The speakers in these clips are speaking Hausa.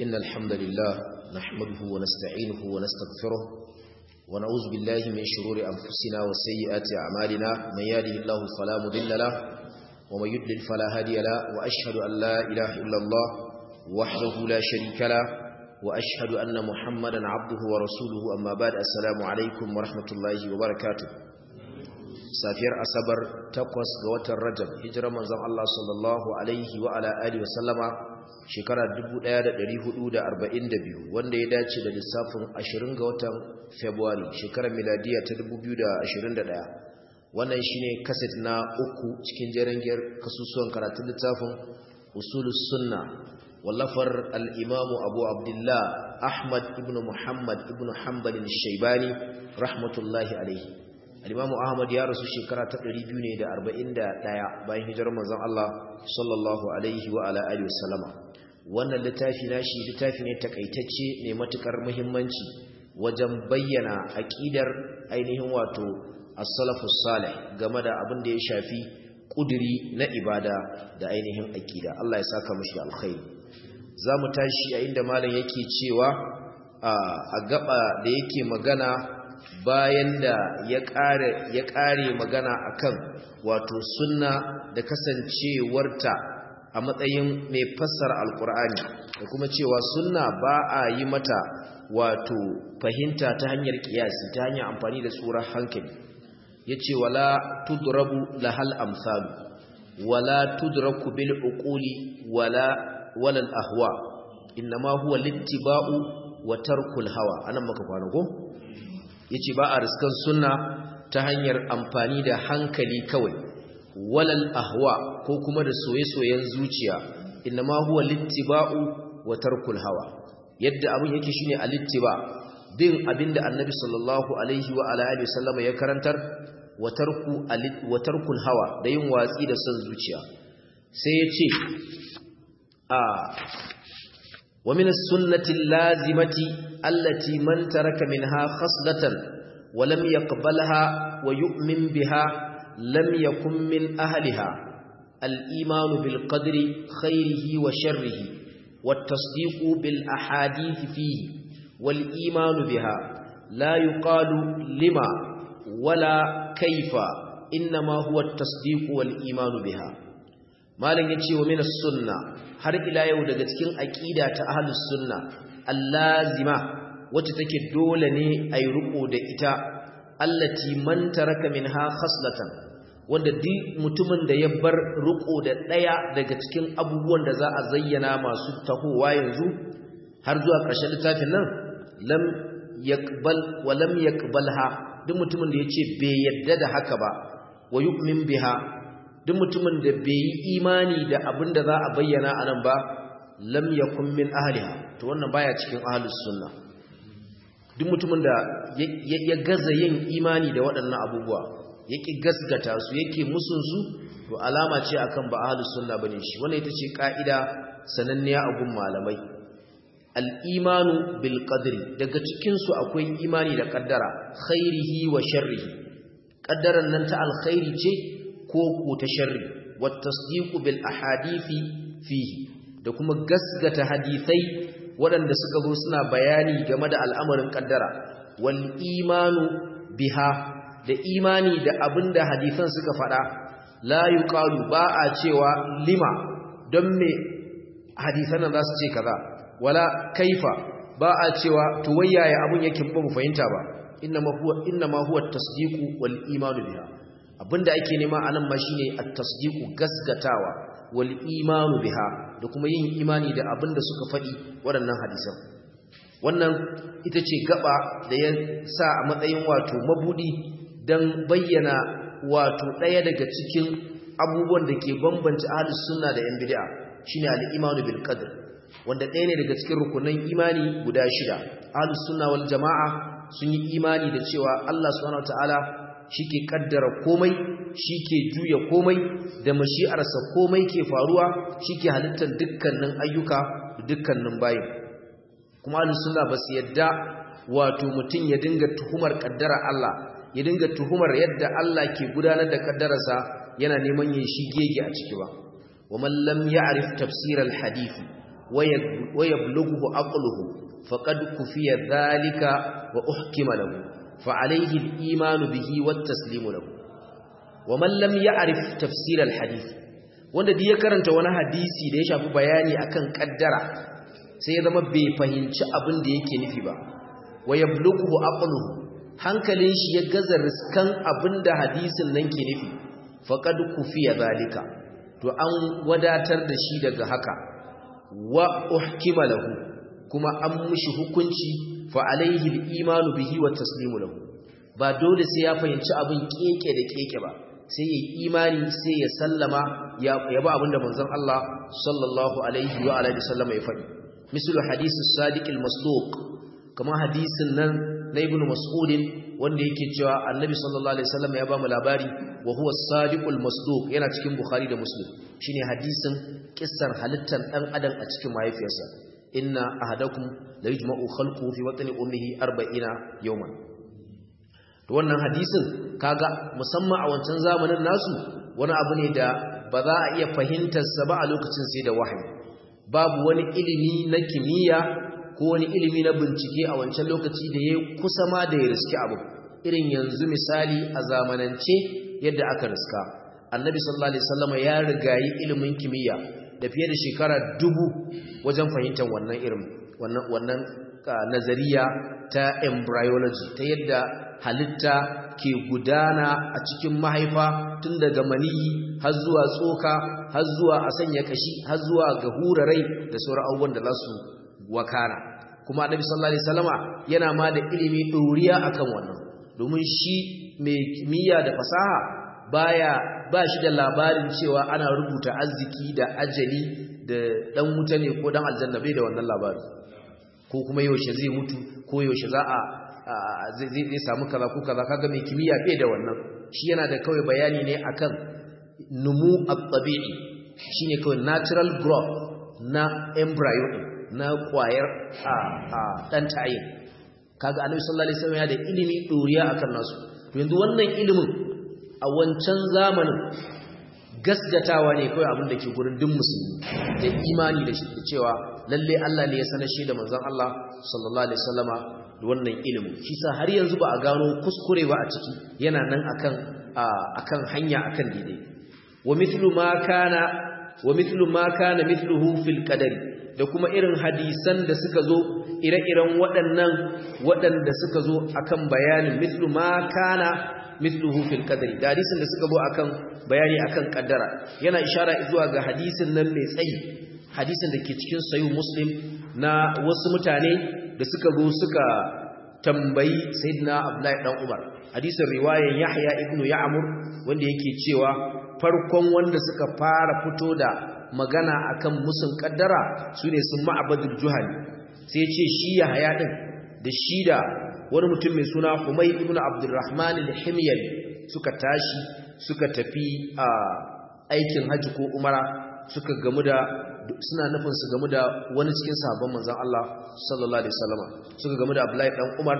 إن الحمد لله نحمده ونستعينه ونستغفره ونعوذ بالله من شرور أنفسنا وسيئات أعمالنا من يهده الله فلا مضل له ومن يضلل فلا هادي له وأشهد أن لا إله إلا الله وحده لا شريك له وأشهد أن محمدا عبده ورسوله أما بعد السلام عليكم ورحمة الله وبركاته safiyar asabar takwas ga watan rajab hijirar manzon Allah sallallahu alaihi wa ala alihi wa sallama shekara 1442 wanda ya dace da lissafin 20 ga watan february shekarar miladiya ta 2021 wannan shine kaset na uku cikin jerengiyar kasusuwan karatun littafin usulus sunna wallafar al-imam abu abdullah ahmad ibn muhammad ibn hanbal al-shaybani rahmatullahi alaihi al-imamu ahmad ya rasu shekara ta 241 bayan hijirar manzon Allah sallallahu alaihi wa ala alihi wasallama wannan littafi nashi littafi ne takaitacce ne matukar muhimmanci wajen bayyana aqidar ainihin wato as-salafus salih game da abin da ya shafi kuduri na ibada da ainihin aqida Allah ya saka mushi da alkhairi zamu tashi a inda malam yake cewa a gaba da yake magana bayan da ya ƙare magana akan wato sunna da kasancewarta a matsayin mai fassara alkur'ani da kuma cewa sunna ba a yi mata wato fahimta ta hanyar kiyasi ta hanyar amfani da tsoron hankali ya ce wala tudrabu lahal amsalu wala tudraku bil uquli wala walal ahwa innama huwa littiba'u wa tarkul hawa anan maka kwana ko yace ba a riskan sunna ta hanyar amfani da hankali kawai walal ahwa ko kuma da soye-soyen zuciya inma huwa littiba'u wa tarkul hawa yadda abin yake shine alittiba bin abinda annabi sallallahu alaihi wa ala alihi wasallama ya karantar wa tarku wa tarkul hawa da yin watsi da son zuciya sai yace a wa min as-sunnati lazimati التي من ترك منها خصلة ولم يقبلها ويؤمن بها لم يكن من أهلها الإيمان بالقدر خيره وشره والتصديق بالأحاديث فيه والإيمان بها لا يقال لما ولا كيف إنما هو التصديق والإيمان بها ما لن يتشي ومن السنة har ila yau daga cikin aqida ta ahlus sunna allazima wacce take dole ne ayi ruko da ita allati man taraka minha khaslatan wanda duk mutumin da ya bar ruko da daya daga cikin abubuwan da za a zayyana masu tahowa yanzu har zuwa ƙarshen littafin nan lam yaqbal wa lam yaqbalha duk mutumin da yace bai yadda da haka ba wa yu'min biha duk mutumin da bai yi imani da abin da za a bayyana a nan ba lam yakun min ahliha to wannan baya cikin ahlus sunna duk mutumin da ya gaza yin imani da waɗannan abubuwa yake gasgata su yake musun su to alama ce akan ba ahlus sunna bane shi wannan ita ce kaida sananniya a gun malamai al-imanu bil qadri daga cikin su akwai imani da kaddara khairihi wa sharrihi kaddaran nan ta alkhairi ce ko ko ta sharri wat tasdiqu bil ahadithi fihi da kuma gasgata hadisai waɗanda suka zo suna bayani game da al'amarin kaddara wal imanu biha da imani da abinda hadisan suka faɗa la yuqalu ba a cewa lima don me hadisan nan za su ce kaza wala kaifa ba a cewa to wayaye abun yake ba mu fahimta ba innama huwa innama huwa at-tasdiqu wal imanu biha abinda ake nema anan ma shine at-tasdiqu gasgatawa wal imanu biha da kuma yin imani da abinda suka faɗi waɗannan hadisan wannan ita ce gaba da ya sa a matsayin wato mabudi dan bayyana wato ɗaya daga cikin abubuwan da ke bambanta ahlus sunna da yan bid'a shine al-imanu bil qadr wanda ɗaya ne daga cikin rukunan imani guda shida ahlus sunna wal jama'a sun yi imani da cewa Allah subhanahu wataala shi ke kaddara komai shi ke juya komai da mashi'arsa komai ke faruwa shi ke halittar dukkanin ayyuka da dukkanin bayin kuma alusunna ba su yadda wato mutum ya dinga tuhumar kaddara Allah ya dinga tuhumar yadda Allah ke gudanar da kaddararsa yana neman yin shi gege a ciki ba wa man lam ya'rif tafsir al-hadith wa yablughu aqluhu faqad kufiya dhalika wa uhkima lahu fa alayhi al-iman bihi wat taslimu lahu wa man lam ya'rif tafsir al-hadith wanda da ya karanta wani hadisi da ya shafi bayani akan kaddara sai ya zama bai fahimci abin da yake nufi ba wa yablughu aqluhu hankalin shi ya gaza riskan abin da hadisin nan ke nufi faqad kufiya zalika to an wadatar da shi daga haka wa uhkima lahu kuma an mishi hukunci fa alaihi al-imanu bihi wa taslimu lahu ba dole sai ya fahimci abin keke da keke ba sai ya imani sai ya sallama ya ba abinda manzon Allah sallallahu alaihi wa alihi sallama ya faɗi misal hadisi sadiq al-masduq kamar hadisin nan na ibnu mas'udin wanda yake cewa annabi sallallahu alaihi wasallam ya ba mu labari wa huwa as-sadiqul masduq yana cikin bukhari da muslim shine hadisin kissar halittar dan adam a cikin mahaifiyarsa inna ahadakum la yujma'u khalquhu fi batni ummihi 40 yawman to wannan hadisin kaga musamman a wancan zamanin nasu wani abu ne da ba za a iya fahimtar sa ba a lokacin sai da wahayi babu wani ilimi na kimiyya ko wani ilimi na bincike a wancan lokaci da ya kusa ma da ya riski abu irin yanzu misali a zamanance yadda aka riska annabi sallallahu alaihi wasallam ya rigayi ilimin kimiyya da fiye da shekara dubu wajen fahimtar wannan irin wannan wannan nazariya ta embryology ta yadda halitta ke gudana a cikin mahaifa tun daga maniyi har zuwa tsoka har zuwa a sanya kashi har zuwa ga hurarai da sauran abubuwan da za su wakana kuma annabi sallallahu alaihi wasallama yana ma da ilimi ɗoriya akan wannan domin shi mai kimiyya da fasaha baya ba shi da labarin cewa ana rubuta arziki da ajali da dan wuta ne ko dan aljanna bai da wannan labarin ko kuma yaushe zai mutu ko yaushe za a zai samu kaza ko kaza kaga mai kimiyya bai da wannan shi yana da kawai bayani ne akan numu at-tabi'i shine kawai natural growth na embryo na kwayar a a dan tayin kaga annabi sallallahu alaihi wasallam ya da ilimi doriya akan nasu to yanzu wannan ilimin a wancan zamanin gasgatawa ne kawai abin da ke gurin duk musulmi da imani da cewa lalle Allah ne ya sanar shi da manzon Allah sallallahu alaihi wasallama da wannan ilimin shi sa har yanzu ba a gano kuskure ba a ciki yana nan akan akan hanya akan daidai wa mithlu ma kana wa mithlu ma kana mithluhu fil qadari da kuma irin hadisan da suka zo ire-iren waɗannan waɗanda suka zo akan bayanin mithlu ma kana mithluhu fil qadari da hadisin da suka zo akan bayani akan kaddara yana ishara zuwa ga hadisin nan mai tsayi hadisin da ke cikin sayu muslim na wasu mutane da suka zo suka tambayi sayyidina abdullahi dan umar hadisin riwayar yahya ibnu ya'mur wanda yake cewa farkon wanda suka fara fito da magana akan musun kaddara sune sun ma'abadul juhali sai ce shi yahya din da shi da wani mutum mai suna Humay ibn Abdurrahman al-Himyari suka tashi suka tafi a aikin haji ko umara suka gamu da suna nufin su gamu da wani cikin sahabban manzon Allah sallallahu alaihi wasallam suka gamu da Abdullahi dan Umar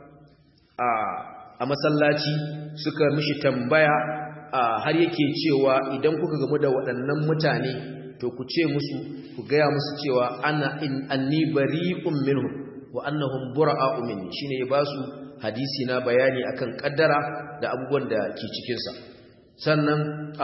a a masallaci suka mishi tambaya har yake cewa idan kuka gamu da waɗannan mutane to ku ce musu ku gaya musu cewa ana in anni bari'un minhum wa annahum bura'u minni shine ya basu hadisi na bayani akan kaddara da abubuwan da ke cikin sa sannan a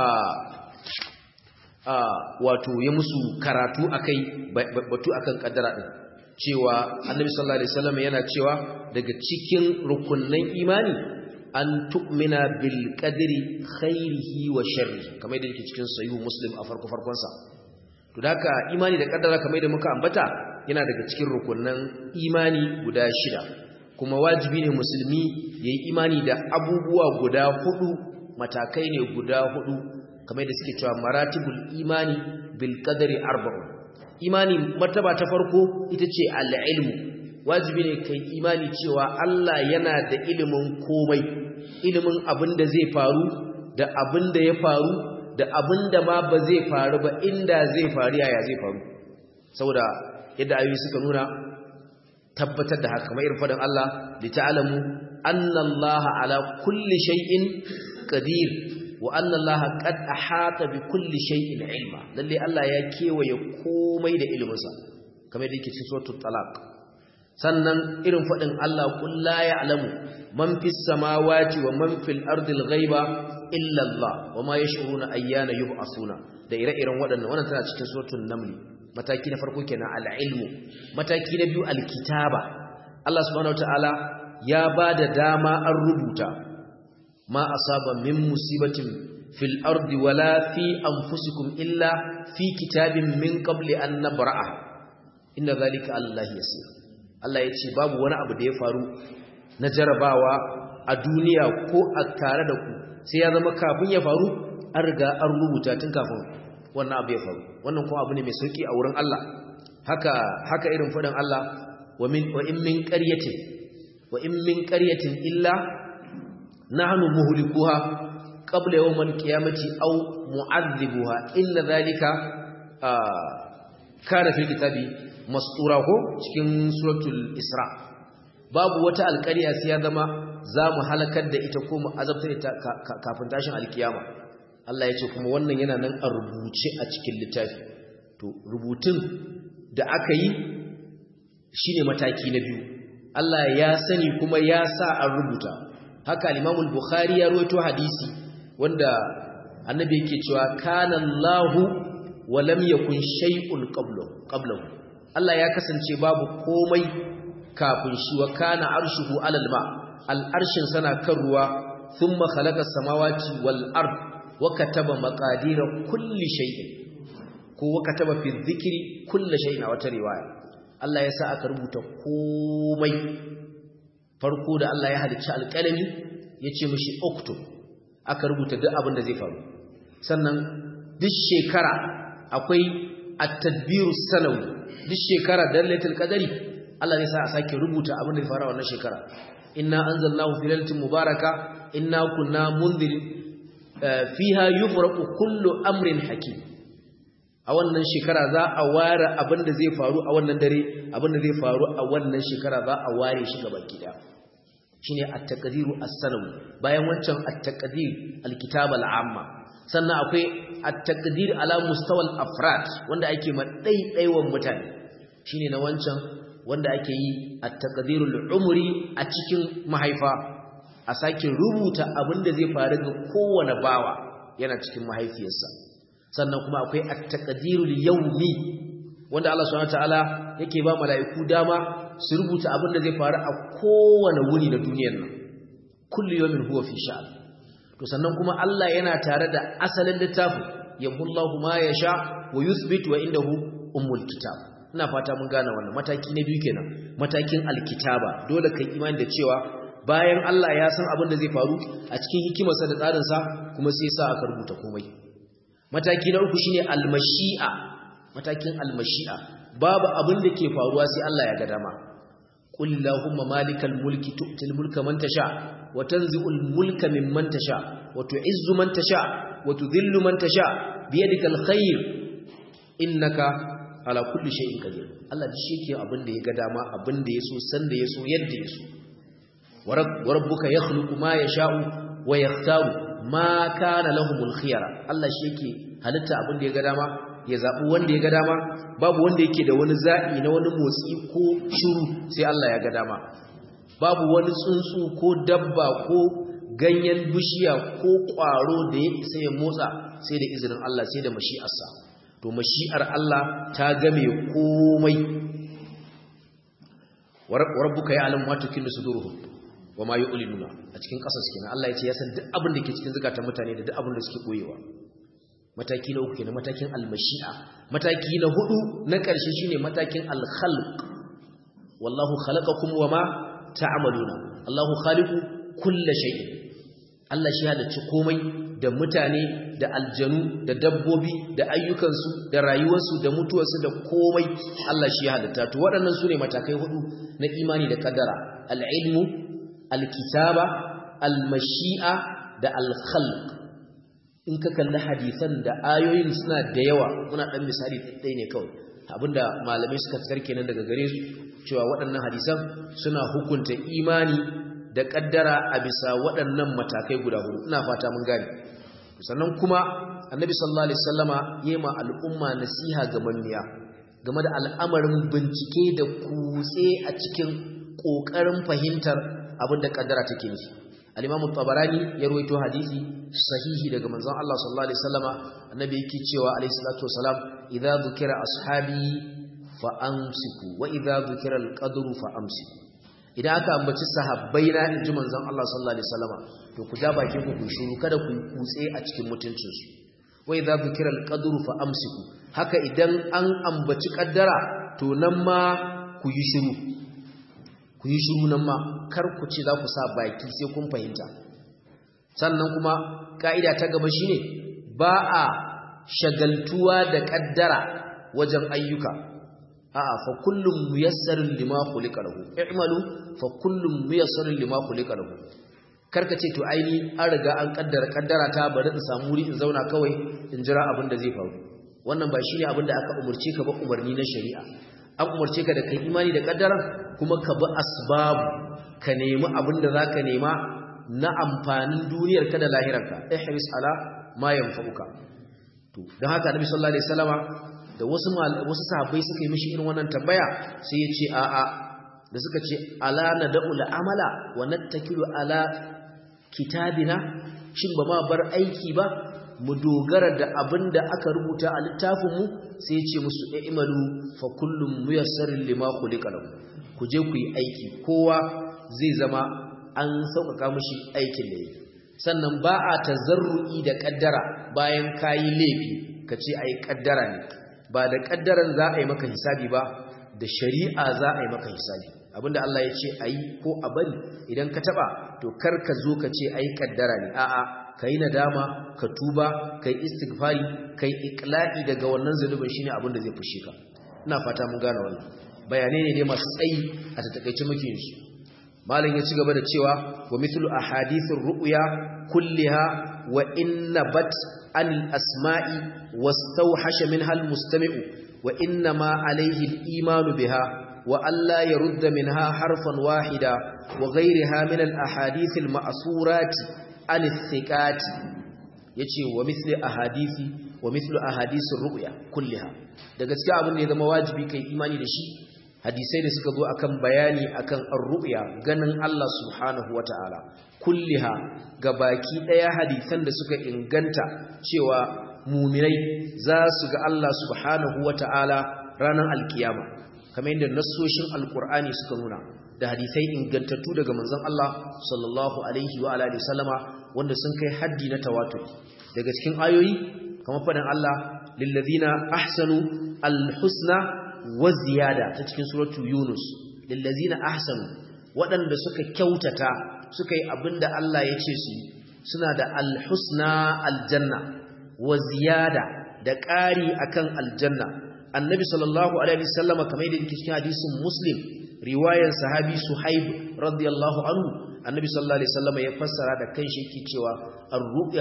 a wato ya musu karatu akai batu akan kaddara din cewa annabi sallallahu alaihi wasallam yana cewa daga cikin rukunnan imani an tu'mina bil qadri khairihi wa sharrihi kamar da yake cikin sahihu muslim a farko farkon sa to haka imani da kaddara kamar da muka ambata yana daga cikin rukunan imani guda shida kuma wajibi ne musulmi ya yi imani da abubuwa guda hudu matakai ne guda hudu kamar da suke cewa maratibul imani bil qadari arba'un imani martaba ta farko ita ce al-ilmu wajibi ne kai imani cewa Allah yana da ilimin komai ilimin abin da zai faru da abin da ya faru da abin da ma ba zai faru ba inda zai faru yaya zai faru saboda yadda ayoyi suka nuna tabbatar da haka kamar irin faɗin Allah li ta'lamu anna Allah ala kulli shay'in qadir wa anna Allah qad ahata bi kulli shay'in ilma lalle Allah ya kewaye komai da iliminsa kamar da yake cikin suratul talaq sannan irin fadin Allah qul la ya'lamu man fis samawati wa man fil ardi al-ghaiba illa Allah wa ma yash'uruna ayyana yub'asuna da ire-iren waɗannan wannan tana cikin suratul naml mataki na farko kenan al-ilmu mataki na biyu al-kitaba Allah subhanahu wataala ya bada dama an rubuta ma asaba min musibatin fil ardi wala fi anfusikum illa fi kitabin min qabli an nabra'a inna zalika Allah yasir Allah ya ce babu wani abu da ya faru na jarabawa a duniya ko a tare da ku sai ya zama kafin ya faru an riga an rubuta tun kafin wannan abu ya faru wannan kuma abu ne mai sauki a wurin Allah haka haka irin faɗin Allah wa min wa in min qaryatin wa in min qaryatin illa nahnu muhlikuha qabla yawm al-qiyamati aw mu'adhibuha inna dhalika kana fil kitabi mastura ko cikin suratul isra babu wata alƙarya sai ya zama za mu halakar da ita ko mu azabtar ita kafin tashin alkiyama Allah ya ce kuma wannan yana nan a rubuce a cikin littafi to rubutun da aka yi shine mataki na biyu Allah ya sani kuma ya sa an rubuta haka al-Imam al-Bukhari ya rawaito hadisi wanda annabi yake cewa kana Allahu wa lam yakun shay'un qablahu qablahu Allah ya kasance babu komai kafin shi wa kana arshuhu alal ma al'arshin sana kan ruwa thumma khalaqa samawati wal ard wa kataba maqadira kulli shay'in ko wa kataba fi dhikri kulli shay'in a wata riwaya Allah ya sa aka rubuta komai farko da Allah ya halicci alƙalami yace mishi uktub aka rubuta duk abin da zai faru sannan duk shekara akwai at-tadbiru sanawi duk shekara dalatul qadari Allah zai sa a sake rubuta abin da ya fara wannan shekara inna anzalnahu fi lailatin mubaraka inna kunna munzirin fiha yufraqu kullu amrin hakim a wannan shekara za a ware abin da zai faru a wannan dare abin da zai faru a wannan shekara za a ware shi gaba gida shine at-taqdiru as-sanawi bayan wancan at-taqdir al-kitab al-amma sannan akwai at-taqdir ala mustawa al-afrad wanda ake ma daidaiwan mutane shine na wancan wanda ake yi at-taqdirul umri a cikin mahaifa a sake rubuta abin da zai faru ga kowane bawa yana cikin mahaifiyarsa sannan kuma akwai at-taqdirul yawmi wanda Allah subhanahu wataala yake ba mala'iku dama su rubuta abin da zai faru a kowane wuni na duniyar nan kullu yawmin huwa fi sha'an to sannan kuma Allah yana tare da asalin littafin yamhullahu ma yasha wa yuthbit wa indahu ummul kitab ina fata mun gane wannan mataki na biyu kenan matakin alkitaba dole kai imani da cewa bayan Allah ya san abin da zai faru a cikin hikimarsa da tsarinsa kuma sai sa aka rubuta komai mataki na uku shine almashi'a matakin almashi'a babu abin da ke faruwa sai Allah ya ga dama qul lahumma malikal mulki tu'til mulka man tasha wa tanzi'ul mulka mimman tasha wa tu'izzu man tasha wa tudhillu man tasha biyadikal khair innaka ala kulli shay'in qadir Allah shi yake abin da ya ga dama abin da yaso san da yaso yadda yaso wa rabbuka yakhluqu ma yasha'u wa yakhtaru ma kana lahumul khiyara Allah shi yake halitta abin da ya ga dama ya zabi wanda ya ga dama babu wanda yake da wani zabi na wani motsi ko shiru sai Allah ya ga dama babu wani tsuntsu ko dabba ko ganyen bishiya ko kwaro da ya isa ya motsa sai da izinin Allah sai da mashi'arsa to mashi'ar Allah ta game komai wa rabbuka ya'lamu ma tukinnu suduruhum wa ma yu'linuna a cikin kasas kenan Allah ya ce ya san duk abin da ke cikin zakatan mutane da duk abin da suke koyewa mataki na uku kenan matakin almashi'a mataki na hudu na ƙarshe shine matakin alkhalq wallahu khalaqakum wama ta'maluna Allahu khaliqu kulli shay'in Allah shi halicci komai da mutane da aljanu da dabbobi da ayyukansu da rayuwarsu da mutuwarsu da komai Allah shi halitta to waɗannan sune matakai hudu na imani da kaddara al-ilmu al-kitaba al-mashi'a da al-khalq in ka kalli hadisan da ayoyin suna da yawa muna dan misali ɗaya ne kawai abinda malamai suka fitar kenan daga gare su cewa waɗannan hadisan suna hukunta imani da kaddara a bisa waɗannan matakai guda hudu ina fata mun gane sannan kuma annabi sallallahu alaihi wasallama yema al'umma nasiha ga manniya game da al'amarin bincike da kutse a cikin ƙoƙarin fahimtar abin da ƙaddara take nufi al-imam tabarani ya rawaito hadisi sahihi daga manzon Allah sallallahu alaihi wasallama annabi yake cewa alaihi salatu wasalam idza dhukira ashabi fa amsiku wa idza dhukira al-qadru fa amsiku idan aka ambaci sahabbai na inji manzon Allah sallallahu alaihi wasallama to ku ja bakin ku ku shiru kada ku kutse a cikin mutuncin su wa idza dhukira al-qadru fa amsiku haka idan an ambaci kaddara to nan ma ku yi shiru ku yi shiru nan ma kar ku ce za ku sa baki sai kun fahimta sannan kuma ka'ida ta gaba shine ba a shagaltuwa da kaddara wajen ayyuka a'a fa kullum muyassarun lima khuliqa lahu i'malu fa kullum muyassarun lima khuliqa lahu karka ce to aini an riga an kaddara kaddara ta bari in samu wuri in zauna kawai in jira abin da zai faru wannan ba shine abin da aka umurce ka ba umarni na shari'a an umarce ka da kai imani da kaddaran kuma ka bi asbabu ka nemi abin da zaka nema na amfanin duniyar ka da lahirarka ihris ala ma yanfa'uka to dan haka Nabi sallallahu alaihi wasallama da wasu wasu sahabbai suka yi mishi irin wannan tambaya sai ya ce a a da suka ce ala nad'u amala wa nattakilu ala kitabina shin ba ma bar aiki ba mu dogara da abin da aka rubuta a littafinmu sai ce musu imalu fa kullum muyassarin lima khuliqa lahu ku je ku yi aiki kowa zai zama an sauƙaƙa mishi aikin da yake sannan ba a tazarru'i da kaddara bayan kayi laifi ka ce ai kaddara ne ba da kaddaran za a yi maka hisabi ba da shari'a za a yi maka hisabi abinda Allah ya ce ayi ko a bari idan ka taba to kar ka zo ka ce ai kaddara ne a'a kai nadama ka tuba kai istighfari kai iqla'i daga wannan zunubin shine abin da zai fushe ka ina fata mun gane wannan bayanai ne dai masu tsayi a takeice muke yin su malam ya ci gaba da cewa wa mithlu ahadithir ru'ya kulliha wa inna bat an asma'i wastawhasha minha al-mustami'u wa inna ma alayhi al-imanu biha wa alla yarudda minha harfan wahida wa ghayriha min al-ahadith al-ma'surati al-thiqati yace wa mithli ahadisi wa mithlu ahadisir ru'ya kulliha da gaskiya abin da ya zama wajibi kai imani da shi hadisai da suka zo akan bayani akan ar-ru'ya ganin Allah subhanahu wata'ala kulliha baki daya hadisan da suka inganta cewa mu'minai za su ga Allah subhanahu wata'ala ranar alkiyama kamar yadda nassoshin alqur'ani suka nuna da hadisai ingantattu daga manzon Allah sallallahu alaihi wa alihi wasallama wanda sun kai haddi na tawatur daga cikin ayoyi kamar faɗin Allah lillazina ahsanu alhusna wa ziyada ta cikin suratu Yunus lillazina ahsanu waɗanda suka kyautata suka yi abinda Allah ya ce su suna da alhusna aljanna wa ziyada da ƙari akan aljanna annabi sallallahu alaihi wasallama kamar yadda yake cikin hadisin muslim riwayar sahabi suhaib radiyallahu anhu annabi sallallahu alaihi wasallam ya fassara da kanshi yake cewa ar-ru'ya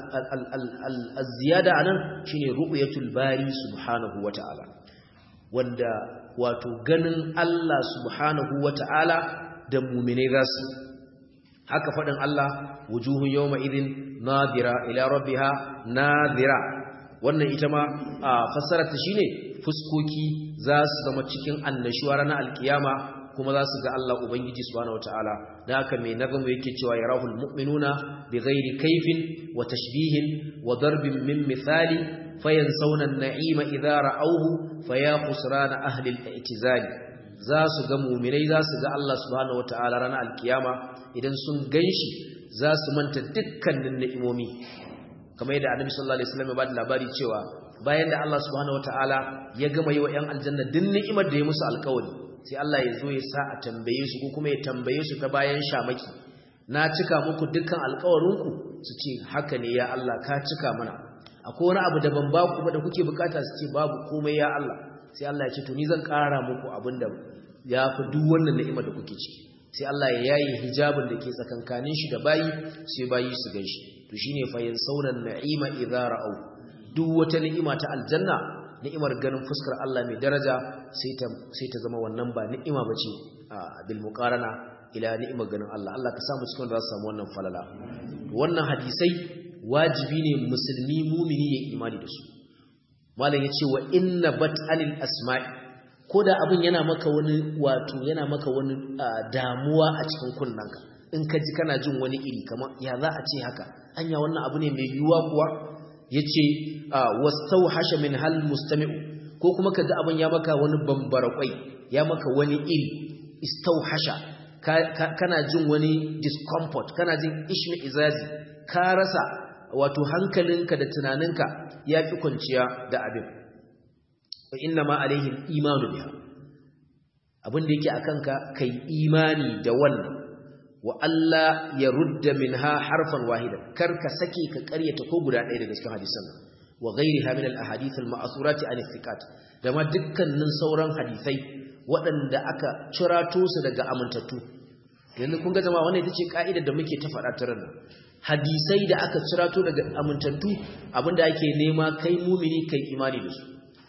az-ziyada anan shine ru'yatul bari subhanahu wata'ala wanda wato ganin Allah subhanahu wata'ala da mu'mine zasu haka fadin Allah wujuhun yawma idin nadira ila rabbiha nadira wannan ita ma fassararta shine fuskoki za su zama cikin annashuwa ranar alkiyama kuma za su ga Allah Ubangiji subhanahu wataala da haka mai nazamu yake cewa yarahul mu'minuna bighairi kaifin wa tashbihin wa darbin min misali fayansawna an-na'ima idza ra'awhu faya khusrana ahli al-i'tizal za su ga mu'minai za su ga Allah subhanahu wataala ranar alkiyama idan sun ganshi za su manta dukkanin ni'imomi kamar yadda Annabi sallallahu alaihi wasallam ya bada labari cewa bayan da Allah subhanahu wataala ya gama yi wa 'yan aljanna duk ni'imar da ya musu alƙawari sai Allah ya zo ya sa a tambaye su ko kuma ya tambaye su ta bayan shamaki na cika muku dukkan alƙawarinku su ce haka ne ya Allah ka cika mana akwai wani abu da ban ba ku ba da kuke bukata su ce babu komai ya Allah sai Allah ya ce to ni zan ƙara muku abin da ya fi duk wannan ni'imar da kuke ciki sai Allah ya yaye hijabin da ke tsakankanin shi da bayi sai bayi su ganshi to shine fa yansawna na'ima idza ra'aw duk wata ni'ima ta aljanna ni'imar ganin fuskar Allah mai daraja sai ta sai ta zama wannan ba ni'ima bace bil muqarana ila ni'imar ganin Allah Allah ka samu cikin da za su samu wannan falala wannan hadisai wajibi ne musulmi mumini ya imani da su malam yace wa inna bat anil asma'i koda abin yana maka wani wato yana maka wani damuwa a cikin kunnanka in ka ji kana jin wani iri kamar ya za a ce haka anya wannan abu ne mai yiwuwa kuwa yace wastawhasha min hal mustami'u ko kuma kaga abin ya maka wani bambara kwai ya maka wani iri istawhasha kana jin wani discomfort kana jin ishmi izazi ka rasa wato hankalinka da tunaninka ya fi kwanciya da abin wa inna ma alaihim imanu biha abin da yake akan ka kai imani da wannan wa Allah ya rudda minha harfan wahidan kar ka sake ka karyata ko guda ɗaya daga cikin hadisan wa ghairiha min al-ahadith al-ma'thurati an thiqat da ma dukkanin sauran hadisai waɗanda aka cirato su daga amintattu yanzu kun ga jama'a wannan ita ce ka'idar da muke ta faɗa taran nan hadisai da aka cirato daga amintattu abinda ake nema kai mumini kai imani da su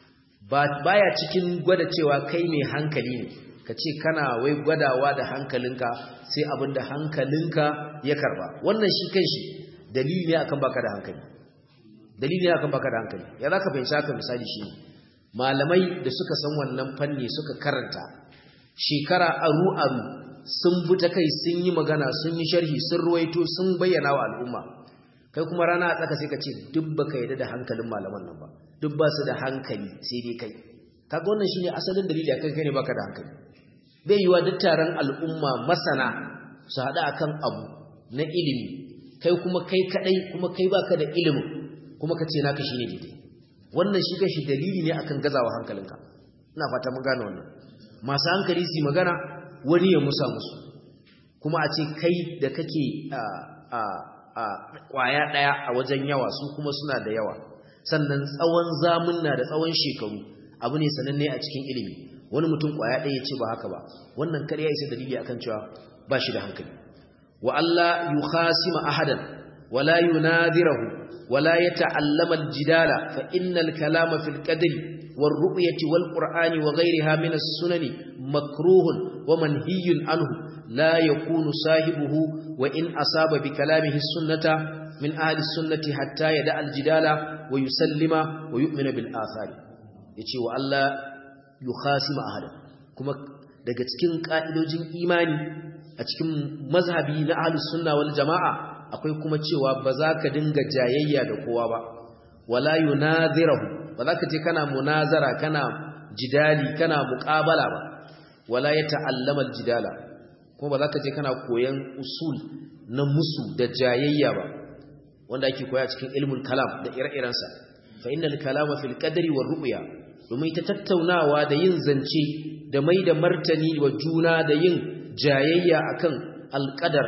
ba baya cikin gwada cewa kai mai hankali ne ka ce kana wai gwadawa da hankalinka sai abinda hankalinka ya karba wannan shi kanshi dalili ne akan baka da hankali dalili ne akan baka da hankali ya zaka fahimci haka misali shi malamai da suka san wannan fanni suka karanta shekara aru aru sun bi ta kai sun yi magana sun yi sharhi sun ruwaito sun bayyana wa al'umma kai kuma rana a tsaka sai ka ce duk baka yarda da hankalin malaman nan ba duk ba su da hankali sai dai kai kaga wannan shine asalin dalili akan kai ne baka da hankali bai yiwa duk taron al'umma masana su haɗu akan abu na ilimi kai kuma kai kadai kuma kai baka da ilimin kuma ka ce naka shine daidai wannan shi gashi dalili ne akan gazawa hankalinka ina fata mun gane wannan masu hankali su magana wani ya musa musu kuma a ce kai da kake a a a kwaya daya a wajen yawa su kuma suna da yawa sannan tsawon zamunna da tsawon shekaru abu ne sananne a cikin ilimi wani mutum kwaya ɗaya ya ce ba haka ba wannan kar ya isa dalili akan cewa ba shi da hankali wa Allah yukhasima ahadan wala yunadirahu wala yata'allama al-jidala fa innal kalama fil qadri war ru'yati wal qur'ani wa ghayriha min as-sunani makruhun wa manhiyun anhu la yakunu sahibuhu wa in asaba bi kalamihi as-sunnata min ahli as-sunnati hatta yada al-jidala wa yusallima wa yu'mina bil athari yace wa Allah yukhasima ahadan kuma daga cikin ka'idojin imani a cikin mazhabi na ahlus sunna wal jamaa akwai kuma cewa ba za ka dinga jayayya da kowa ba wala yunadhirahu ba za ka je kana munazara kana jidali kana muqabala ba wala yata'allama aljidala kuma ba za ka je kana koyan usul na musu da jayayya ba wanda ake koya cikin ilmul kalam da ire-irensa fa innal kalama fil qadri war ru'ya domin ta tattaunawa da yin zance da mai da martani wa juna da yin jayayya akan alqadar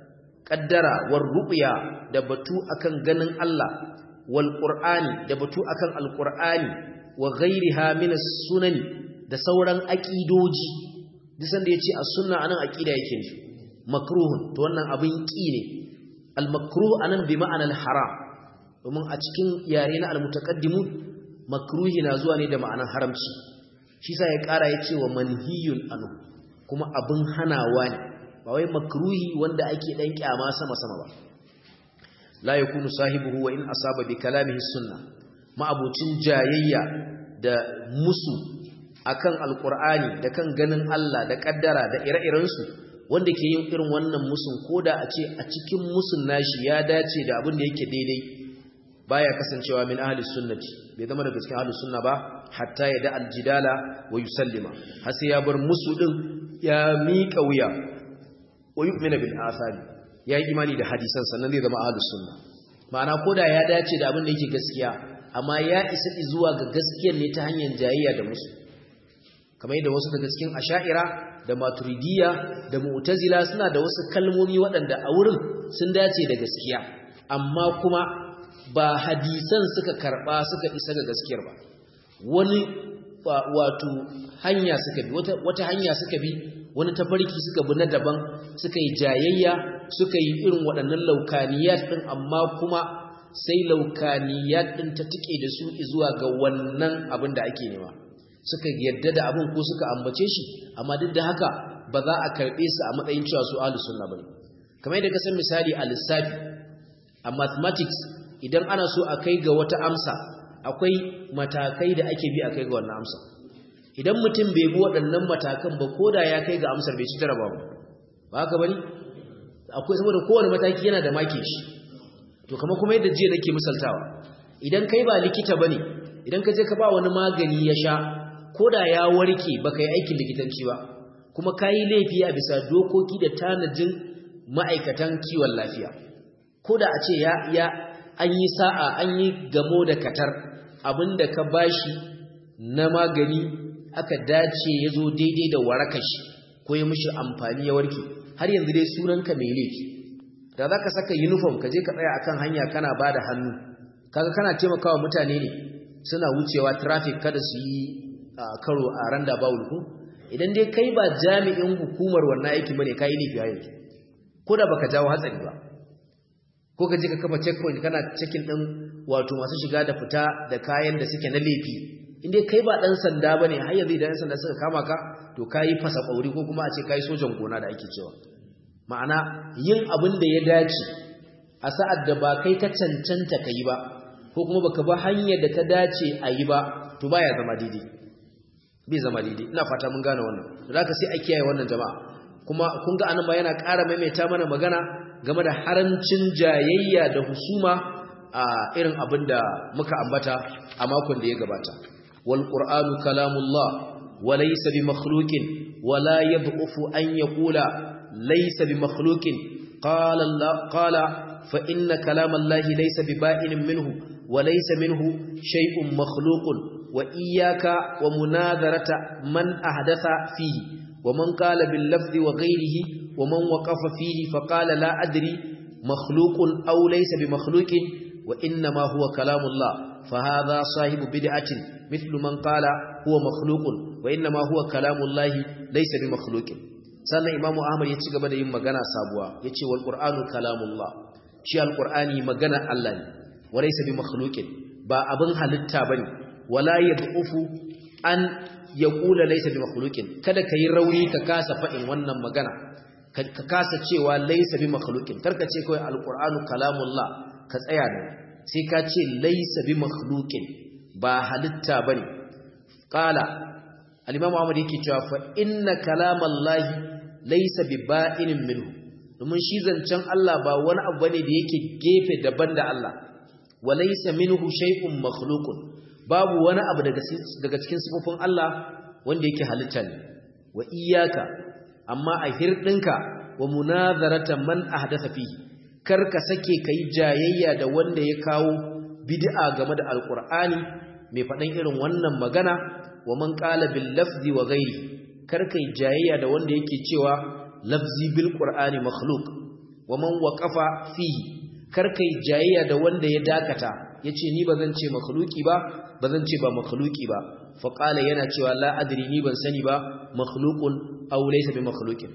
qaddara war ru'ya da batu akan ganin Allah wal qur'ani da batu akan alqur'ani wa ghairiha min as-sunan da sauran aqidoji duk sanda yace as-sunna anan aqida yake nufi makruhun to wannan abin ki ne al-makruh anan bi ma'ana al-haram domin a cikin yare na al-mutaqaddimun makruhi na zuwa ne da ma'anar haramci shi sa ya ƙara ya ce wa manhiyun anu kuma abin hanawa ne ba wai makruhi wanda ake ɗan ƙyama sama-sama ba la ya kunu sahibuhu wa in asaba bi kalamihi sunna ma'abucin jayayya da musu akan alkur'ani da kan ganin Allah da kaddara da ire-irensu wanda ke yin irin wannan musun koda a ce a cikin musun nashi ya dace da abin da yake daidai baya kasancewa min ahli sunnati bai zama daga cikin ahli sunna ba hatta ya da aljidala wa yusallima har sai ya bar musu din ya miƙa wuya wa yu'mina bil athari ya yi imani da hadisan sannan zai zama ahli sunna ma'ana koda ya dace da abin da yake gaskiya amma ya isa zuwa ga gaskiyar ne ta hanyar jayayya da musu kamar yadda wasu daga cikin asha'ira da maturidiyya da mu'tazila suna da wasu kalmomi waɗanda a wurin sun dace da gaskiya amma kuma ba hadisan suka karba suka isa ga gaskiyar ba wani wato hanya suka bi wata, wata hanya suka bi wani tafarki suka bi na daban suka yi jayayya suka yi irin waɗannan laukaniyat ɗin amma kuma sai laukaniyat ɗin ta tike da su zuwa ga wannan abin da ake nema suka yadda da abin ko suka ambace shi amma duk da haka ba za a karɓe su a matsayin cewa su ahlus sunna bane kamar yadda ka san misali a lissafi a mathematics idan ana so a kai ga wata amsa akwai matakai da ake bi a kai ga wannan amsa idan mutum bai bi waɗannan matakan ba ko da ya kai ga amsar bai ci jaraba ba ba haka bane akwai saboda kowane mataki yana da make shi to kamar kuma yadda jiya nake misaltawa idan kai ba likita bane idan ka je ka ba wani magani ya sha ko da ya warke baka yi aikin likitanci ba kuma kayi laifi a bisa dokoki da tanajin ma'aikatan kiwon lafiya ko da a ce ya ya an yi sa'a an yi gamo da katar abinda ka bashi na magani aka dace ya zo daidai da warakashi ko ya mishi amfani ya warke har yanzu dai sunanka mai laifi da za ka saka uniform ka je ka tsaya akan hanya kana ba da hannu kaga kana taimakawa mutane ne suna wucewa traffic kada su yi karo a randa bawul ku idan dai kai ba jami'in hukumar wannan aikin bane kai laifi a yanzu ko da baka jawo hatsari ba ko ka je ka kafa checkpoint kana checking din wato masu shiga da fita da kayan da suke na laifi inda kai ba dan sanda bane har yanzu idan sanda suka kama ka to kai fasa kauri ko kuma a ce kai sojan gona da ake cewa ma'ana yin abin da ya dace a sa'ad da ba kai ka cancanta kai ba ko kuma baka ba hanyar da ta dace a yi ba to baya zama daidai bai zama daidai ina fata mun gane wannan da haka sai a kiyaye wannan jama'a kuma kun ga anan ba yana ƙara maimaita mana magana game da haramcin jayayya da husuma a irin abin da muka ambata a makon da ya gabata wal qur'anu kalamullah wa laysa bi makhluqin wa la yad'ufu an yaqula laysa bi makhluqin qala Allah qala fa inna kalamallahi laysa bi ba'inin minhu wa laysa minhu shay'un makhluqun wa iyyaka wa munadharata man ahdatha fihi ومن قال باللفظ وغيره ومن وقف فيه فقال لا أدري مخلوق أو ليس بمخلوق وإنما هو كلام الله فهذا صاحب بدعة مثل من قال هو مخلوق وإنما هو كلام الله ليس بمخلوق sannan imamu ahmad ya ci gaba da yin magana sabuwa ya ce wal ƙur'anu kalamullah shi alƙur'ani magana Allah ne walaysa bi makhluqin ba abin halitta bane wala yad'ufu an ya kula laisa bi makhluqin kada kai rauni ka kasa fadin wannan magana ka kasa cewa laisa bi makhluqin karka ce kai alqur'anu kalamullah ka tsaya ne sai ka ce laisa bi makhluqin ba halitta bane qala al-imam Ahmad yake cewa fa inna kalamallahi laisa bi ba'inin minhu domin shi zancen Allah ba wani abu bane da yake gefe daban da Allah wa laisa minhu shay'un makhluqun babu wani abu daga cikin sifofin Allah wanda yake halitta ne wa iyaka amma a hirdinka wa munazarata man ahdatha fihi karka sake kai jayayya da wanda ya kawo bid'a game da alqur'ani mai faɗan irin wannan magana wa man qala bil lafzi wa ghairi karka yi jayayya da wanda yake cewa lafzi bil qur'ani makhluq wa man waqafa fihi karka yi jayayya da wanda ya dakata yace ni bazan ce makhluki ba ba zan ce ba makhluki ba fa qala yana cewa la adri ni ban sani ba makhluqun aw laysa bi makhluqin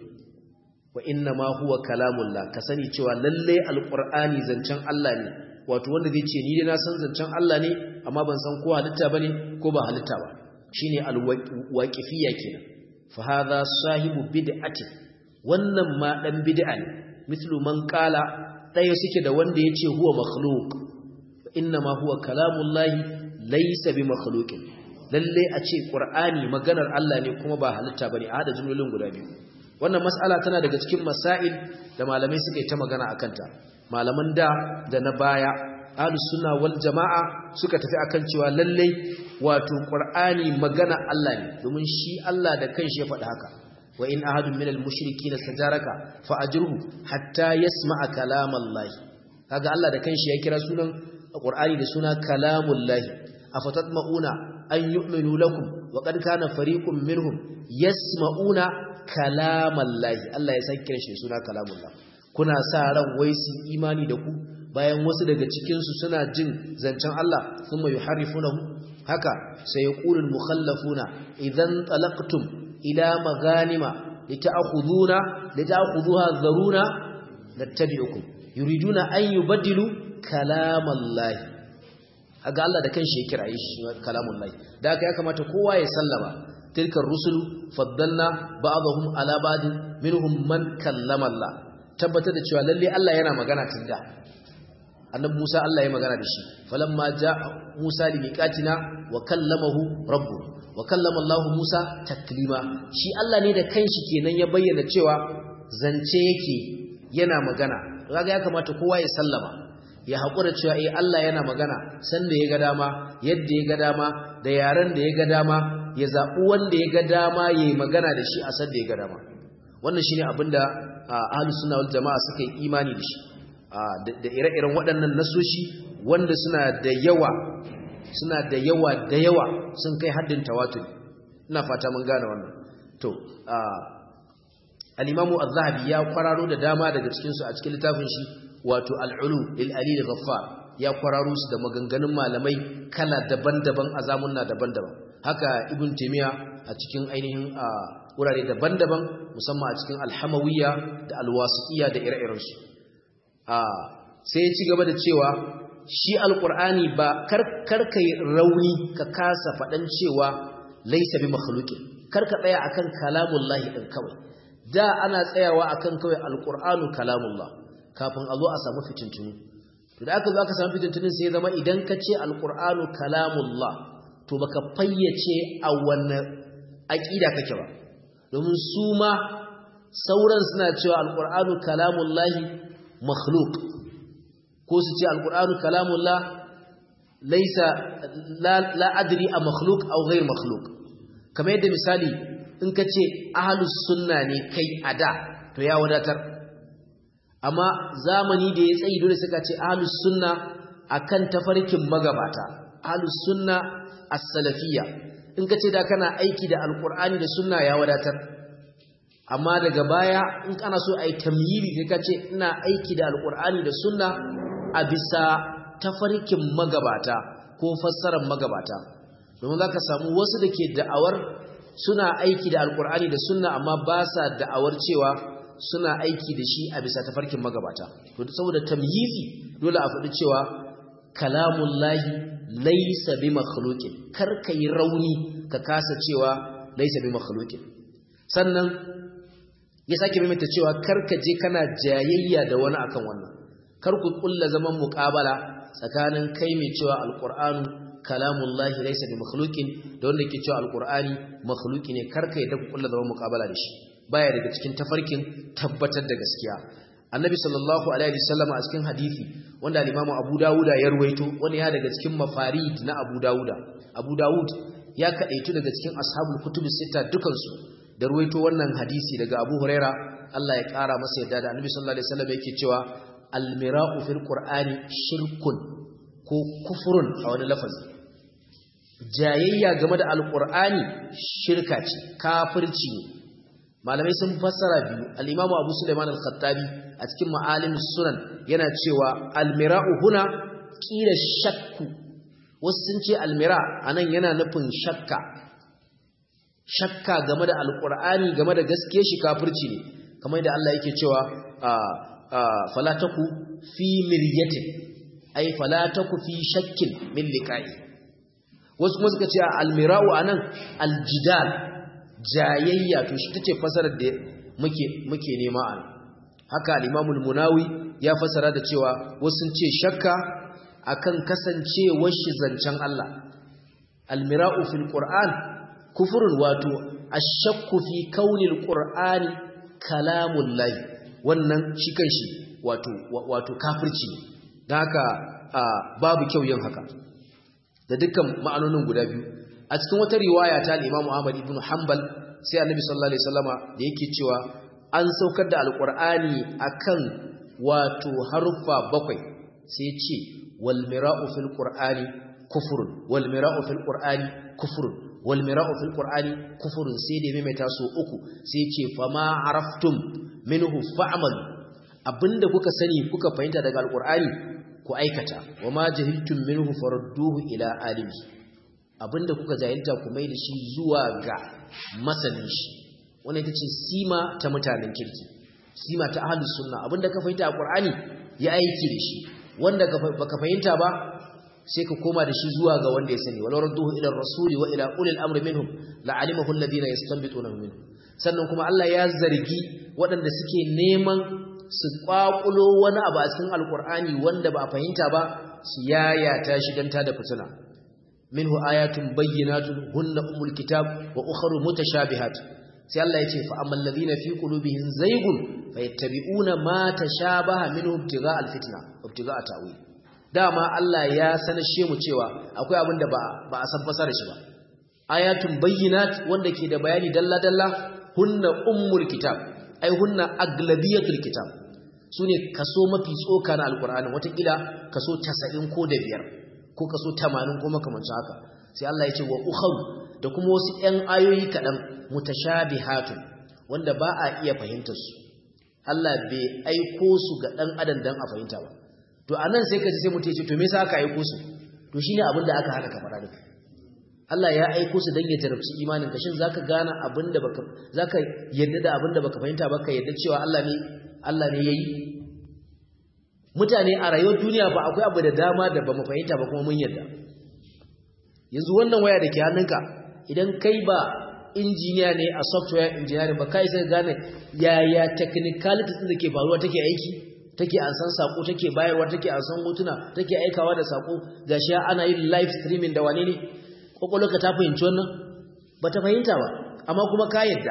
wa inna ma huwa kalamullah ka sani cewa lalle alqur'ani zancen Allah ne wato wanda zai ce ni dai na san zancen Allah ne amma ban san ko halitta bane ko ba halitta ba shine alwaqifiyya kenan fa hadha sahibu bid'ati wannan ma dan bid'a ne mislu man qala daya suke da wanda yace huwa makhluq inna ma huwa kalamullahi laisa bi makhluqin lalle a ce qur'ani maganar Allah ne kuma ba halitta bane a hada jumlolin guda biyu wannan mas'ala tana daga cikin masail da malamai suka yi ta magana akan ta malaman da da na baya ahlus sunna wal jamaa suka tafi akan cewa lalle wato qur'ani magana Allah ne domin shi Allah da kanshi ya faɗi haka wa in ahadun minal mushrikeen sajaraka fa ajruhu hatta yasma'a kalamallahi kaga Allah da kanshi ya kira sunan qur'ani da suna kalamullahi afatatma'una an yu'minu lakum wa qad kana fariqun minhum yasma'una kalamallahi Allah ya sake kiran shi suna kalamullah kuna sa ran wai su imani da ku bayan wasu daga cikin su suna jin zancen Allah thumma yuharrifunahu haka sai yaqulul mukhallafuna idan talaqtum ila maghanima lita'khuduna lita'khudhuha dharuna nattabi'ukum yuriduna an yubaddilu kalamallahi aga Allah da kanshi ya kiraye shi kalamullahi da haka ya kamata kowa ya sallama tilkar rusulu faddalna ba'dahum ala ba'din minhum man kallama Allah tabbatar da cewa lalle Allah yana magana tunda annabi Musa Allah ya magana da shi falamma ja Musa li miqatina wa kallamahu rabbuhu wa kallama Allah Musa taklima shi Allah ne da kanshi kenan ya bayyana cewa zance yake yana magana kaga ya kamata kowa ya sallama ya hakura cewa eh Allah yana magana sanda ya ga dama yadda ya ga dama da yaran da ya ga dama ya zabi wanda ya ga dama yayi magana da shi a sanda ya ga dama wannan shine abinda ahlus sunna wal jamaa suka yi imani da shi da ire-iren waɗannan nasoshi wanda suna da yawa suna da yawa da yawa sun kai haddin tawatur ina fata mun gane wannan to al-imamu az-zahabi ya kwararo da dama daga cikin su a cikin littafin shi wato al-ulu lil alil ghaffar ya kwararo su da maganganun malamai kala daban-daban a zamunna daban-daban haka ibn taymiya a cikin ainihin wurare daban-daban musamman a cikin al-hamawiyya da al-wasitiyya da ire-iren su sai ya ci gaba da cewa shi alkur'ani ba karka yi rauni ka kasa faɗan cewa laisa bi makhluqin karka tsaya akan kalamullahi din kawai da ana tsayawa akan kawai alkur'anu kalamullah kafin a zo a samu fitintunu to da aka zo aka samu fitintunun sai zama idan ka ce alkur'anu kalamullah to baka fayyace a wannan aqida kake ba domin su ma sauran suna cewa alkur'anu kalamullahi makhluk ko su ce alkur'anu kalamullah laisa la adri a makhluk aw ghayr makhluk kamar yadda misali in ka ce ahlus sunna ne kai ada to ya wadatar amma zamani da ya tsayi dole suka ce ahlus sunna akan tafarkin magabata ahlus sunna as-salafiyya in ka ce da kana aiki da alkur'ani da sunna ya wadatar amma daga baya in kana so ai tamyiri sai ka ce ina aiki da alkur'ani da sunna a bisa tafarkin magabata ko fassarar magabata domin zaka samu wasu da ke da'awar suna aiki da alkur'ani da sunna amma ba sa da'awar cewa suna aiki da shi a bisa tafarkin magabata to saboda tamyizi dole a faɗi cewa kalamullahi laysa bi makhluqin kar kai rauni ka kasa cewa laysa bi makhluqin sannan ya sake maimaita cewa karka je kana jayayya da wani akan wannan kar ku kulla zaman muqabala tsakanin kai mai cewa alqur'anu kalamullahi laysa bi makhluqin da wanda ke cewa alqur'ani makhluqi ne karka yadda ku kulla zaman muqabala da shi baya daga cikin tafarkin tabbatar da gaskiya annabi sallallahu alaihi wasallam a cikin hadisi wanda al-imamu abu dawuda ya ruwaito wanda ya daga cikin mafarid na abu dawuda abu dawud ya kadaitu daga cikin ashabul kutubus sita dukansu da ruwaito wannan hadisi daga Abu Huraira Allah ya kara masa yadda da Annabi sallallahu alaihi wasallam yake cewa almira'u fil qur'ani shirkun ko kufurun a wani lafazi jayayya game da alqur'ani shirka ce kafirci ne malamai sun fassara biyu al-Imam Abu Sulaiman al-Khattabi a cikin Ma'alim sunan yana cewa almira'u huna kila shakku wasu sun ce almira anan yana nufin shakka shakka game da alkur'ani game da gaske shi kafirci ne kamar da Allah yake cewa fala taku fi miryatin ay fala taku fi shakkin min liqa'i wasu kuma suka ce almira'u anan aljidal jayayya to shi tace fasarar da muke muke nema an haka al-Imam al-Munawi ya fasara da cewa wasu sun ce shakka akan kasancewar shi zancen Allah almira'u fil qur'an kufurun wato ashakku fi kaunil qur'ani kalamullahi wannan shi kanshi wato wato kafirci ne dan haka babu kyau yin haka da dukkan ma'anonin guda biyu a cikin wata riwaya ta al-Imam Ahmad ibn Hanbal sai Annabi sallallahu alaihi wasallama da yake cewa an saukar da alqur'ani akan wato haruffa bakwai sai ce wal mira'u fil qur'ani kufrun wal mira'u fil qur'ani kufrun wal mira'u fil qur'ani kufrun sai da maimaita so uku sai ce fa ma araftum minhu fa'malu abinda kuka sani kuka fahimta daga alqur'ani ku aikata wa ma jahiltum minhu farudduhu ila alimi abinda kuka jahilta ku mai da shi zuwa ga masanin shi wannan ita ce sima ta mutanen kirki sima ta ahlus sunna abinda ka fahimta a qur'ani ya aiki da shi wanda baka fahimta ba sai ka koma da shi zuwa ga wanda ya sani walau radduhu ila rasuli wa ila ulil amri minhum la'alimahu alladhina yastanbituna minhum sannan kuma Allah ya zargi waɗanda suke neman su kwakulo wani abu a cikin alkur'ani wanda ba a fahimta ba su yayata shi dan ta da fitina minhu ayatun bayyinatun hunna umul kitab wa ukhra mutashabihat sai Allah yace fa ammal ladina fi qulubihim zaygun fayattabi'una ma tashabaha minhu ibtigha alfitna ibtigha ta'wil dama Allah ya sanashe mu cewa akwai abin da ba ba a san fasara shi ba ayatun bayyinat wanda ke da bayani dalla dalla hunna ummul kitab ai hunna aglabiyatul kitab sune kaso mafi tsoka na alqur'ani watakila kaso 90 ko da biyar ko kaso 80 ko makamancin haka sai Allah ya ce wa ukharu da kuma wasu ƴan ayoyi kaɗan mutashabihatun wanda ba a iya fahimtar su Allah bai aiko su ga ɗan adam dan a fahimta ba to anan sai ka ji sai mutum ya ce to me yasa aka aiko su to shine abin da aka hana ka faɗa duka Allah ya aiko su dan ya jarabci imanin ka shin zaka gane abin da baka zaka yarda da abin da baka fahimta ba ka yarda cewa Allah ne Allah ne yayi mutane a rayuwar duniya ba akwai abu da dama da ba mu fahimta ba kuma mun yarda yanzu wannan waya da ke hannunka idan kai ba injiniya ne a software engineering ba kai sai gane yaya technicalities din da ke faruwa take aiki take an san sako take bayarwa take an san hotuna take aikawa da sako gashi ana yin live streaming da wane ne kokolka ta fahimci wannan ba ta fahimta ba amma kuma ka yadda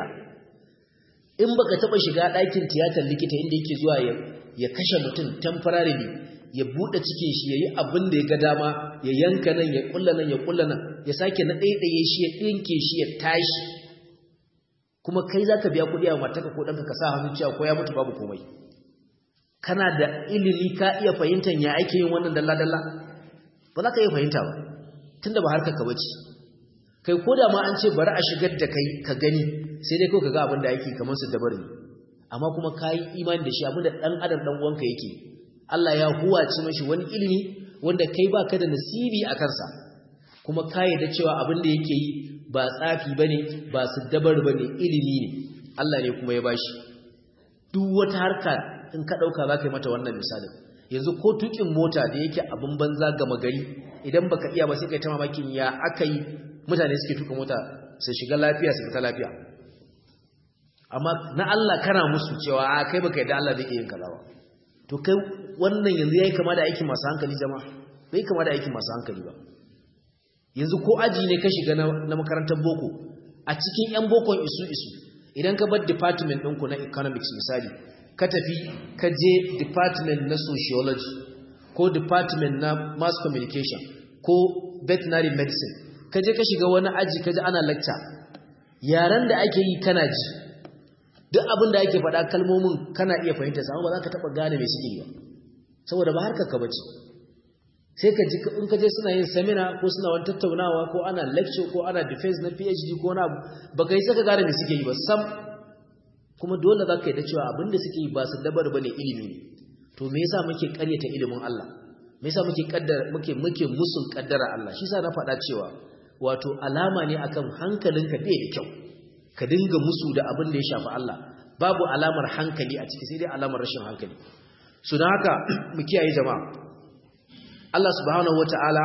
in baka taba shiga ɗakin tiyatar likita inda yake zuwa ya kashe mutum temporarily ya bude cikin shi yayi abin da ya ga dama ya yanka nan ya kulla nan ya kulla nan ya sake na daidaye shi ya dinke shi ya tashi kuma kai zaka biya kuɗi a mataka ko danka ka sa hannu cewa ko ya mutu babu komai kana da ilimi ka iya fahimtar ya ake yin wannan dalla dalla ba za ka iya fahimta ba tunda ba harkar ka bace kai ko da ma an ce bari a shigar da kai ka gani sai dai kawai ka ga abin da yake kamar su dabar ne amma kuma ka yi imani da shi abin da ɗan adam ɗan uwanka yake Allah ya huwace mashi wani ilimi wanda kai ba ka da nasibi a kansa kuma ka yarda cewa abin da yake yi ba tsafi ba ne ba su dabar ba ne ilimi ne Allah ne kuma ya bashi duk wata harka in ka ɗauka za ka yi mata wannan misalin yanzu ko tukin mota da yake abin banza gama gari idan baka iya ba sai kai ta mamakin ya aka yi mutane suke tuka mota su shiga lafiya su fita lafiya amma na Allah kana musu cewa a kai baka yadda Allah zai iya yin kaza ba to kai wannan yanzu yayi kama da aikin masu hankali jama'a bai kama da aikin masu hankali ba yanzu ko aji ne ka shiga na makarantar boko a cikin yan bokon isu isu idan ka bar department ɗinku na economics misali ka tafi ka je department na sociology ko department na mass communication ko veterinary medicine ka je ka shiga wani aji ka ji ana lecture yaren da ake yi kana ji duk abin da ake faɗa kalmomin kana iya fahimta sa ba za ka taɓa gane mai suke yi ba saboda ba harkar ka bace sai ka ji in ka je suna yin seminar ko suna wani tattaunawa ko ana lecture ko ana defense na PhD ko na abu ba ka yi saka gane mai suke yi ba sam kuma dole za ka yi da cewa abin da suke yi ba su dabar ba ne ilimi ne to me yasa muke ƙaryata ilimin Allah me yasa muke kaddara muke muke musun kaddara Allah shi yasa na faɗa cewa wato alama ne akan hankalinka bai da kyau ka dinga musu da abin da ya shafi Allah babu alamar hankali a ciki sai dai alamar rashin hankali so don haka mu kiyaye jama'a Allah subhanahu wataala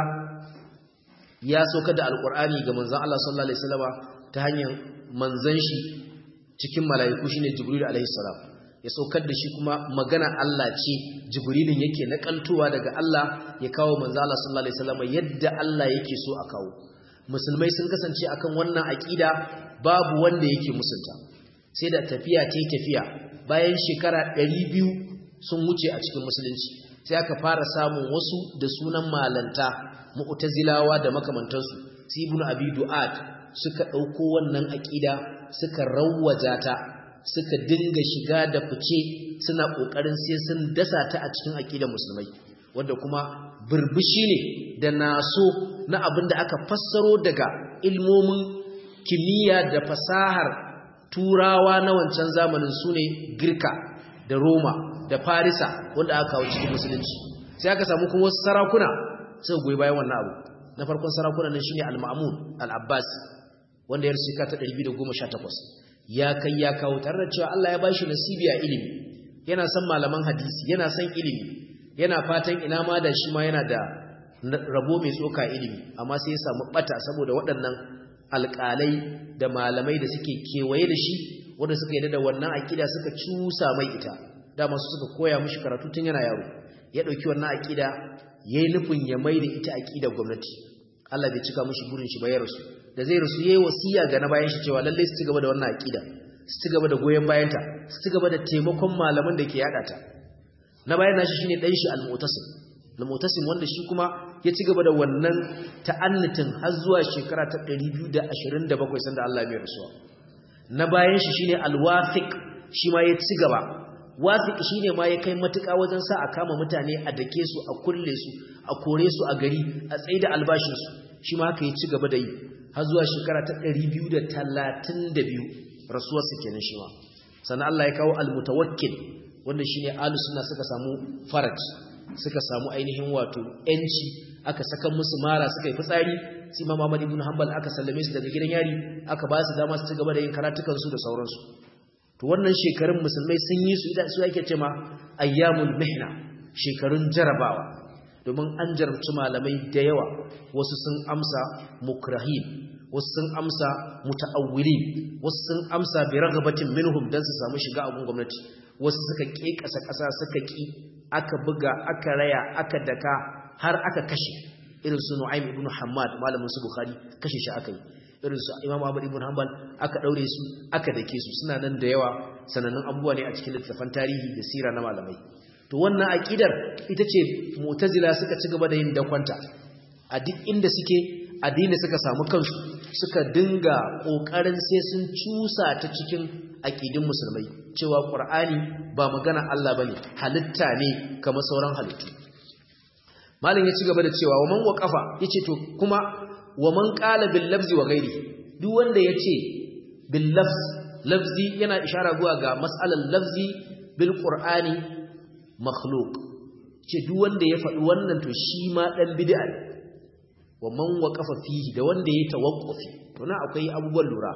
ya saukar da alqur'ani ga manzon Allah sallallahu alaihi wasallama ta hanyar manzon shi cikin mala'iku shine jibril alaihi salam ya saukar da shi kuma magana Allah ce jibrilin yake nakaltowa daga Allah ya kawo manzon Allah sallallahu alaihi wasallama yadda Allah yake so a kawo musulmai sun kasance akan wannan aqida babu wanda yake musunta sai da tafiya ta tafiya bayan shekara 200 sun wuce a cikin musulunci sai aka fara samun wasu da sunan malanta mu'tazilawa da makamantansu su ibnu abi du'ad suka dauko wannan aqida suka rawwaja ta suka dinga shiga da fice suna kokarin sai sun dasa ta a cikin aqidar musulmai wanda kuma burbushi ne da naso na abin da aka fassaro daga ilmomin kimiyya da fasahar turawa na wancan zamanin su ne girka da roma da farisa wanda aka kawo cikin musulunci sai aka samu kuma wasu sarakuna suka goyi bayan wannan abu na farkon sarakuna nan shine al-ma'mun al-abbasi wanda ya rusika ta 218 ya kai ya kawo tare da cewa Allah ya bashi nasibi a ilimi yana son malaman hadisi yana son ilimi yana fatan ina ma da shi ma yana da rabo mai tsoka ilimi amma sai ya samu bata saboda waɗannan alƙalai da malamai da suke kewaye da shi wanda suka yi da wannan aƙida suka cusa mai ita dama su suka koya mishi karatu tun yana yaro ya dauki wannan aqida yayi nufin ya maida ita aqida gwamnati Allah bai cika mishi burin shi ba ya rasu da zai rasu yayi wasiya ga na bayan shi cewa lalle su ci gaba da wannan aqida su ci gaba da goyen bayanta su ci gaba da taimakon malaman da ke yada ta na bayan nashi shine dan shi al-mu'tasim al-mu'tasim wanda shi kuma ya ci gaba da wannan ta'annutin har zuwa shekara ta 227 sanda Allah ya rasuwa na bayan shi shine al-wafiq shi ma ya ci gaba wafiq shine ma ya kai matuƙa wajen sa a kama mutane a dake su a kulle su a kore su a gari a tsaida albashin su shi ma haka ya ci gaba da yi har zuwa shekara ta 232 rasuwar su kenan shi ma sannan Allah ya kawo al-mutawakkil wanda shine ahlus sunna suka samu faraj suka samu ainihin wato yanci aka saka musu mara suka yi fitsari sai Imam Ahmad ibn Hanbal aka sallame su daga gidan yari aka ba su dama su ci gaba da yin karatukan su da sauransu to wannan shekarun musulmai sun yi su idan su yake cewa ayyamul mihna shekarun jarabawa domin an jarabci malamai da yawa wasu sun amsa mukrahin wasu sun amsa muta'awwilin wasu sun amsa bi raghabatin minhum dan su samu shiga a gwamnati wasu suka kekasa kasa suka ki aka buga aka raya aka daka har aka kashe irin su Nu'aym ibn Hammad malamin su Bukhari kashe shi aka yi irin su Imam Ahmad ibn Hanbal aka daure su aka dake su suna nan da yawa sanannun abubuwa ne a cikin littafan tarihi da sira na malamai to wannan aqidar ita ce Mu'tazila suka ci gaba da yin dakwanta a duk inda suke addini suka samu kansu suka dinga kokarin sai sun cusa ta cikin aqidin musulmai cewa Qur'ani ba magana Allah bane halitta ne kamar sauran halittu malin ya ci gaba da cewa wa man waqafa yace to kuma wa man qala bil lafzi wa ghairi duk wanda yace bil lafz lafzi yana ishara zuwa ga mas'alar lafzi bil qur'ani makhluq ce duk wanda ya faɗi wannan to shi ma dan bid'a ne wa man waqafa fihi da wanda ya tawaqqufi to na akwai abubuwan lura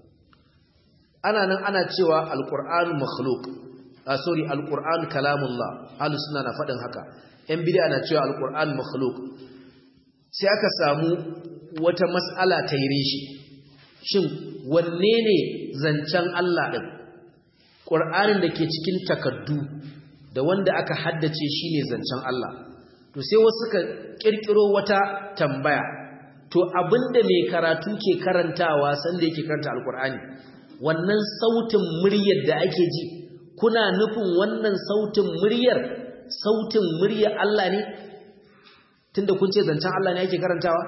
ana nan ana cewa alqur'anu makhluq ah sorry alqur'anu kalamullah ahlus sunna na faɗin haka ‘yan bida na cewa alƙur'an makhluk sai aka samu wata matsala ta yi shi shin wanne ne zancen Allah ɗin ƙur'anin da ke cikin takardu da wanda aka haddace shi ne zancen Allah to sai wasu ka ƙirƙiro wata tambaya to abinda mai karatu ke karantawa sanda yake karanta alƙur'ani wannan sautin muryar da ake ji kuna nufin wannan sautin muryar sautin muryar Allah ne tunda kun ce zancen Allah ne ake karantawa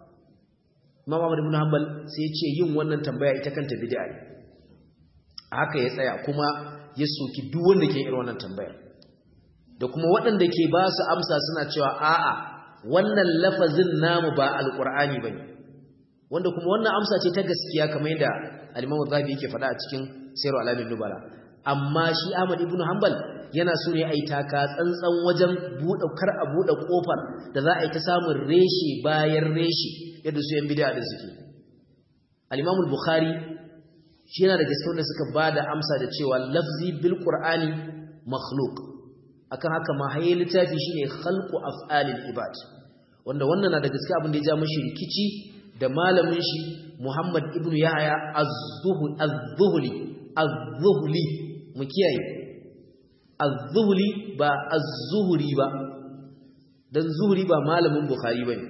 Imam Ahmad ibn Hanbal sai ya ce yin wannan tambaya ita kanta bid'a ne haka ya tsaya kuma ya soki duk wanda ke irin wannan tambaya da kuma waɗanda ke ba su amsa suna cewa a'a wannan lafazin namu ba alqur'ani bane wanda kuma wannan amsa ce ta gaskiya kamar yadda al-Imam Zahabi yake faɗa a cikin Sirru Alamin Nubala amma shi Ahmad ibn Hanbal yana so ne a yi taka tsantsan wajen buɗe kar a buɗe ƙofar da za a yi ta samun reshe bayan reshe yadda su yan bid'a da suke al-imamul bukhari shi yana da gaske wanda suka ba da amsa da cewa lafzi bil qur'ani makhluq akan haka ma haye littafi shine khalqu af'alil ibad wanda wannan na da gaske abin da ya ja mashi rikici da malamin shi Muhammad ibn Yahya az-Zuhli az-Zuhli mu kiyaye az-zuhli ba az-zuhri ba dan zuhri ba malamin bukhari bane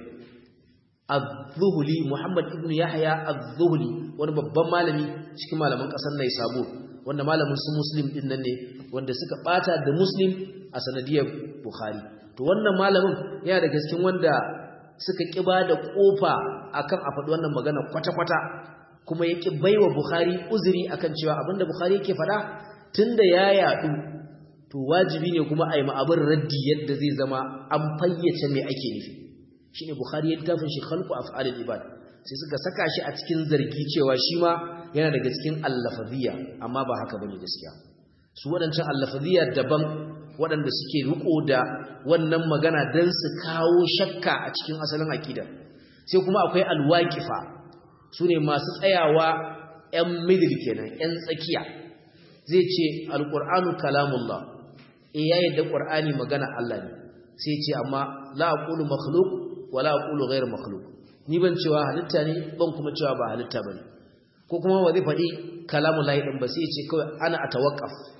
az-zuhli muhammad ibn yahya az-zuhli wani babban malami cikin malaman kasar Naisabur wanda malamin su muslim din nan ne wanda suka bata da muslim a sanadiyar bukhari to wannan malamin yana da gaskin wanda suka kiba da kofa akan a faɗi wannan magana kwata-kwata kuma ya ki baiwa bukhari uzuri akan cewa abinda bukhari yake faɗa tunda ya yadu to wajibi ne kuma a yi ma'abin raddi yadda zai zama an fayyace mai ake nufi shi ne bukhari ya littafin shi khalqu af'alil ibad sai suka saka shi a cikin zargi cewa shi ma yana daga cikin allafadiyya amma ba haka bane gaskiya su waɗancan allafadiyya daban waɗanda suke riko da wannan magana don su kawo shakka a cikin asalin aqida sai kuma akwai alwaqifa su ne masu tsayawa 'yan middle kenan 'yan tsakiya zai ce alqur'anu kalamullah e ya yadda ƙwar'ani magana Allah ne sai ce amma la aqulu makhluq wa la aqulu ghayr makhluq ni ban cewa halitta ne ban kuma cewa ba halitta bane ko kuma ba zai faɗi kalamu lahi din ba sai ce kawai ana atawaqqaf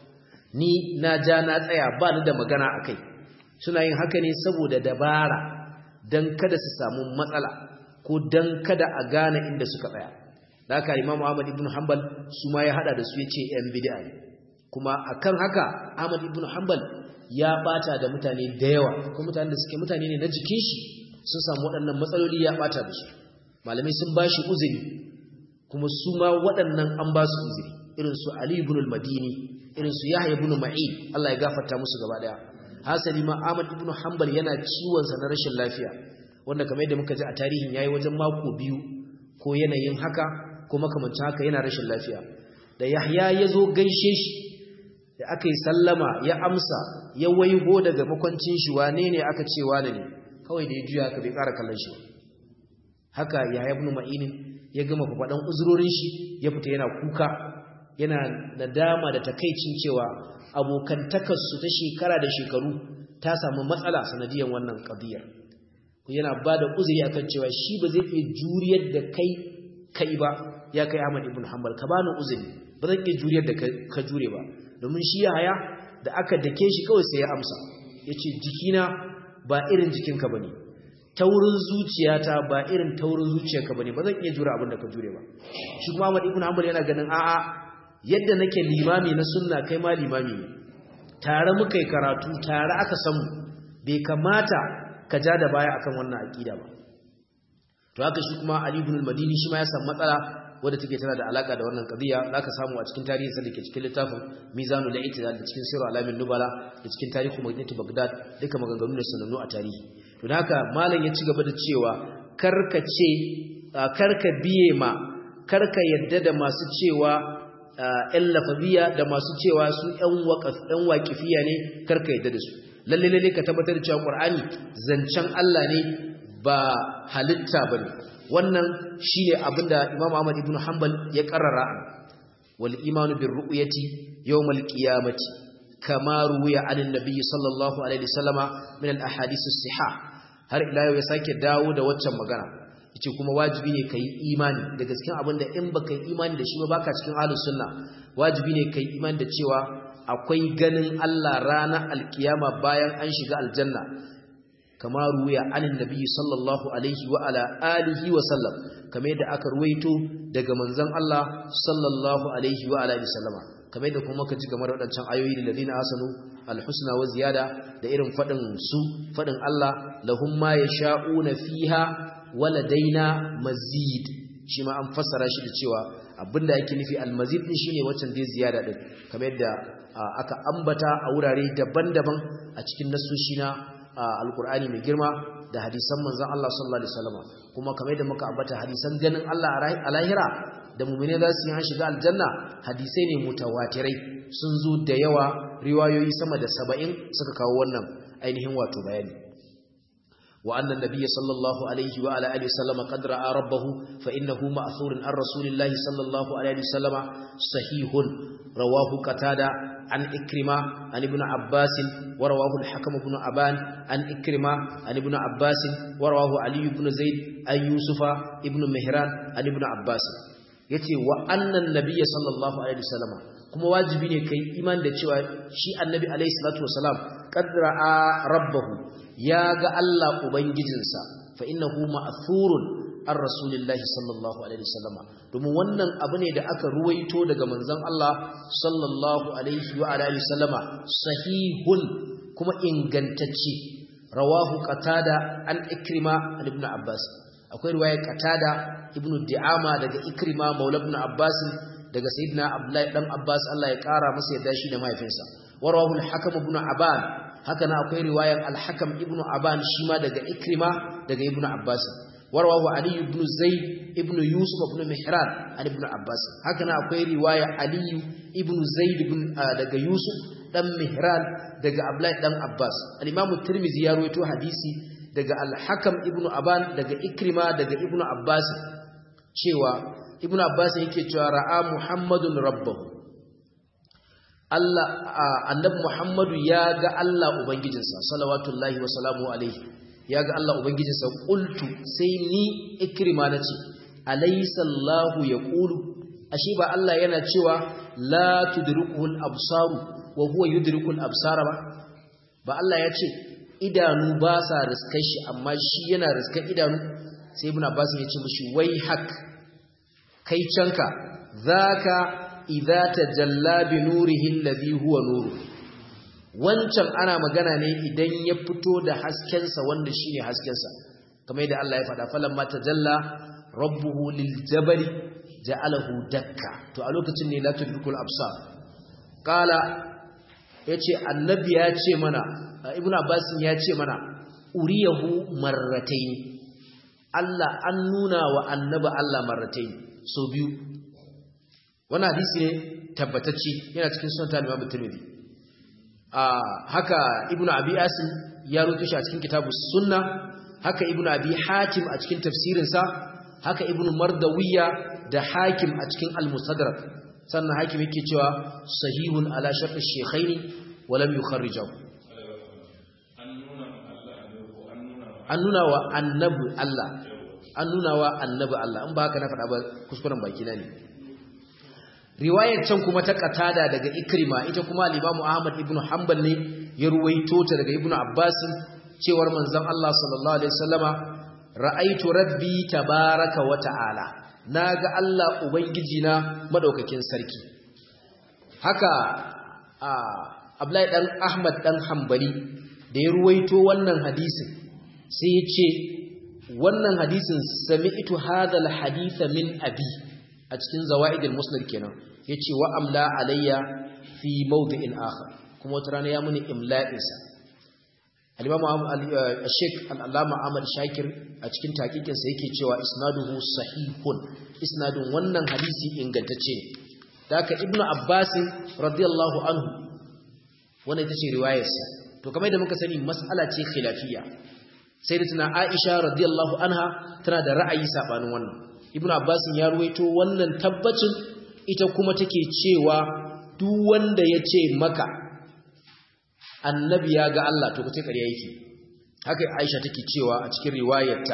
ni na ja na tsaya ba ni da magana akai suna yin haka ne saboda dabara dan kada su samu matsala ko dan kada a gane inda suka tsaya da haka Imam Ahmad ibn Hanbal su ma ya hada da su yace yan bid'a ne kuma akan haka Ahmad ibn Hanbal ya bata da mutane da yawa kuma mutanen da suke mutane ne na jikin shi sun samu waɗannan matsaloli ya bata da su malamai sun bashi uzuri kuma su ma waɗannan an ba su uzuri irin su Ali ibn al-Madini irin su Yahya ibn Ma'in Allah ya gafarta musu gaba daya hasali ma Ahmad ibn Hanbal yana ciwon sa na rashin lafiya wanda kamar yadda muka ji a tarihin yayi wajen mako biyu ko yanayin haka ko makamancin haka yana rashin lafiya da Yahya ya zo gaishe shi da aka yi sallama ya amsa ya waigo daga makwancin shi wane ne aka ce wane ne kawai da ya juya haka bai ƙara kallon shi haka Yahya ibn Ma'in ya gama faɗan uzurorin shi ya fita yana kuka yana nadama da takaicin cewa abokantakarsu ta shekara da shekaru ta samu matsala sanadiyar wannan ƙabiyar yana ba da uzuri akan cewa shi ba zai iya juriyar da kai kai ba ya kai Ahmad ibn Hanbal ka bani uzuri ba zan iya juriyar da ka jure ba domin shi haya da aka dake shi kawai sai ya amsa yace jikina ba irin jikinka bane taurin zuciyata ba irin taurin zuciyarka bane ba zan iya jura abin da ka jure ba shi kuma Ahmad ibn Hanbal yana ganin a'a yadda nake limami na sunna kai ma limami ne tare muka yi karatu tare aka samu bai kamata ka ja da baya akan wannan aqida ba to haka shi kuma Ali ibn al-Madini shi ma ya samu matsala wadda take tana da alaka da wannan qadiya zaka samu a cikin tarihin sa dake cikin littafin Mizanul I'tidal da cikin Sirr Alamin Nubala da cikin Tarihu Madinatu Baghdad duka maganganu ne sanannu a tarihi to haka malam ya ci gaba da cewa karka ce karka biye ma karka yadda da masu cewa ƴan lafaziya da masu cewa su ƴan waqaf ƴan waqifiya ne karka yadda da su lalle lalle ka tabbatar da cewa Qur'ani zancen Allah ne ba halitta bane wannan shine abinda Imam Ahmad ibn Hanbal ya karrara wal imanu bir ru'yati yawmal qiyamati kama ruwiya anin nabiy sallallahu alaihi wasallama min al ahadith as-sihah har ila yau ya sake dawo da waccan magana yace kuma wajibi ne kai imani da gaskiya abinda in baka yi imani da shi ba baka cikin ahlus sunna wajibi ne kai imani da cewa akwai ganin Allah ranar alkiyama bayan an shiga aljanna kama ruwaya anin nabi sallallahu alaihi wa ala alihi wa sallam kamar yadda aka ruwaito daga manzon Allah sallallahu alaihi wa ala alihi sallama kamar yadda kuma ka ji game da wadancan ayoyi da ladina asanu alhusna wa ziyada da irin fadin su fadin Allah lahum ma yasha'una fiha waladaina mazid shi ma an fassara shi da cewa abinda yake nufi almazid din shine waccan dai ziyada din kamar yadda aka ambata a wurare daban-daban a cikin nasoshi na alkur'ani mai girma da hadisan manzon Allah sallallahu alaihi wasallam kuma kamar yadda muka ambata hadisan ganin Allah a lahira da mu'mine za su yi an shiga aljanna hadisai ne mutawatirai sun zo da yawa riwayoyi sama da 70 suka kawo wannan ainihin wato bayani wa anna nabiyya sallallahu alaihi wa ala alihi wasallam qad ra'a rabbahu fa innahu ma'thurun an rasulillahi sallallahu alaihi wasallam sahihun rawahu qatada عن إكرمة عن ابن عباس ورواه الحكم بن أبان عن إكرمة عن ابن عباس ورواه علي بن زيد عن يوسف ابن مهران عن ابن عباس yace wa annan nabiyyi sallallahu alaihi wasallam kuma wajibi ne kai iman da cewa shi annabi alaihi salatu wasalam qadra'a rabbahu ya ga Allah ubangijinsa fa innahu ma'thurun an rasulillahi sallallahu alaihi wasallam domin wannan abu ne da aka ruwaito daga manzon Allah sallallahu alaihi wa alihi wasallama sahihun kuma ingantacce rawahu qatada an ikrima an ibn abbas akwai riwaya qatada ibn di'ama daga ikrima maula ibn abbas daga sayyidina abdullahi dan abbas Allah ya kara masa yadda shi da mahaifinsa warawahu al-hakam ibn aban haka na akwai riwayar al-hakam ibn aban shi ma daga ikrima daga ibn abbas ورواه علي بن زيد ابن يوسف بن مهران عن ابن عباس هكذا akwai riwaya Ali ibn Zaid ibn daga Yusuf dan Mihran daga Abdullah dan Abbas al-Imam Tirmidhi ya rawaito hadisi daga Al-Hakam ibn Aban daga Ikrima daga Ibn Abbas cewa Ibn Abbas yake cewa ra'a Muhammadun rabbahu Allah annabi Muhammadu ya ga Allah ubangijinsa salawatullahi wa salamu alaihi ya ga Allah Ubangijinsa ƙultu sai ni ikirma na ce, Alaisallahu ya ƙulu, ashe ba Allah yana cewa la tudrikul absaru wa huwa yudrikul absara ba ba Allah ya ce idanu ba sa riskar shi amma shi yana riskar idanu sai ibn abbas ya ce mishi wai hak kai canka zaka idza tajalla bi nurihi alladhi huwa nuru wancan ana magana ne idan ya fito da haskensa wanda shine haskensa kamar yadda Allah ya faɗa falamma tajalla rabbuhu liljabali ja'alahu dakka to a lokacin ne la tudrikul absar qala yace annabi ya ce mana ibnu abbas ya ce mana uriyahu marratayn Allah an nuna wa annabi Allah marratayn so biyu wannan hadisi ne tabbatacce yana cikin sunan al-Imam Tirmidhi haka ibnu abi asim ya rubuta shi a cikin kitabus sunna haka ibnu abi hatim a cikin tafsirinsa haka ibnu mardawiya da hakim a cikin al-mustadrak sannan hakim yake cewa sahihun ala shart ash-shaykhaini wa lam yukharrijahu an nuna wa annabi Allah an nuna wa annabi Allah in ba haka na faɗa ba kuskuren baki na ne riwayar can kuma ta katada daga ikrima ita kuma al-imamu ahmad ibn hanbal ne ya ruwaito ta daga ibnu abbas cewar manzon Allah sallallahu alaihi wasallama ra'aitu rabbi tabaraka wa ta'ala naga Allah ubangiji na madaukakin sarki haka Abdullahi dan Ahmad dan Hanbali da ya ruwaito wannan hadisin sai ya ce wannan hadisin sami'tu hadha al-hadith min abi a cikin zawaid al-musnad kenan yace wa amla alayya fi mawdi'in akhar kuma wata rana ya muni imla'insa al-imam al-sheikh al-allama Ahmad Shakir a cikin taqiqin sa yake cewa isnaduhu sahihun isnadun wannan hadisi ingantacce ne daga ibnu abbas radiyallahu anhu wannan ita ce riwayarsa to kamar yadda muka sani mas'ala ce khilafiyya sai da tana Aisha radiyallahu anha tana da ra'ayi sabanin wannan ibnu abbas ya ruwaito wannan tabbacin ita kuma take cewa duk wanda ya ce maka annabi ya ga Allah to kace ƙarya yake haka Aisha take cewa a cikin riwayarta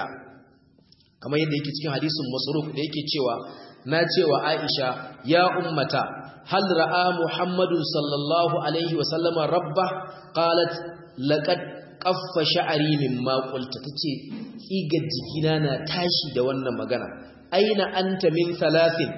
kamar yadda yake cikin hadisin Masruq da yake cewa na cewa Aisha ya ummata hal ra'a Muhammadun sallallahu alaihi wa sallama rabba qalat laqad qaffa sha'ri mimma qulta tace tsigar jikina na tashi da wannan magana aina anta min thalathin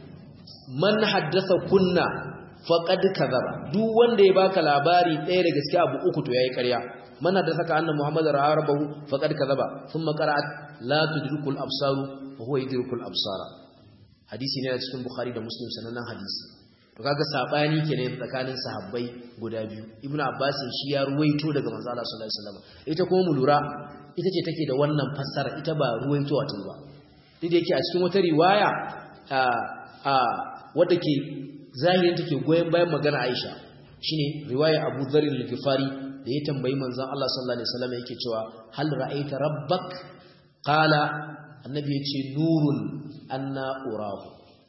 man haddatha kunna faqad kadhaba duk wanda ya baka labari ɗaya da gaskiya abu uku to yayi ƙarya man haddatha ka anna muhammadar ra'a rabbahu faqad kadhaba thumma qara'at la tudrikul absaru wa huwa yudrikul absara hadisi ne a cikin bukhari da muslim sanannen hadisi to kaga sabani kenan tsakanin sahabbai guda biyu ibnu abbas shi ya ruwaito daga manzo Allah sallallahu alaihi wasallam ita kuma mu lura ita ce take da wannan fassara ita ba ruwaito wata ba duk da yake a cikin wata riwaya a a wadda ke zahirin take goyen bayan magana Aisha shine riwaya Abu Dharr al-Ghifari da ya tambayi manzon Allah sallallahu alaihi wasallam yake cewa hal ra'aita rabbak qala annabi yace nurun anna urahu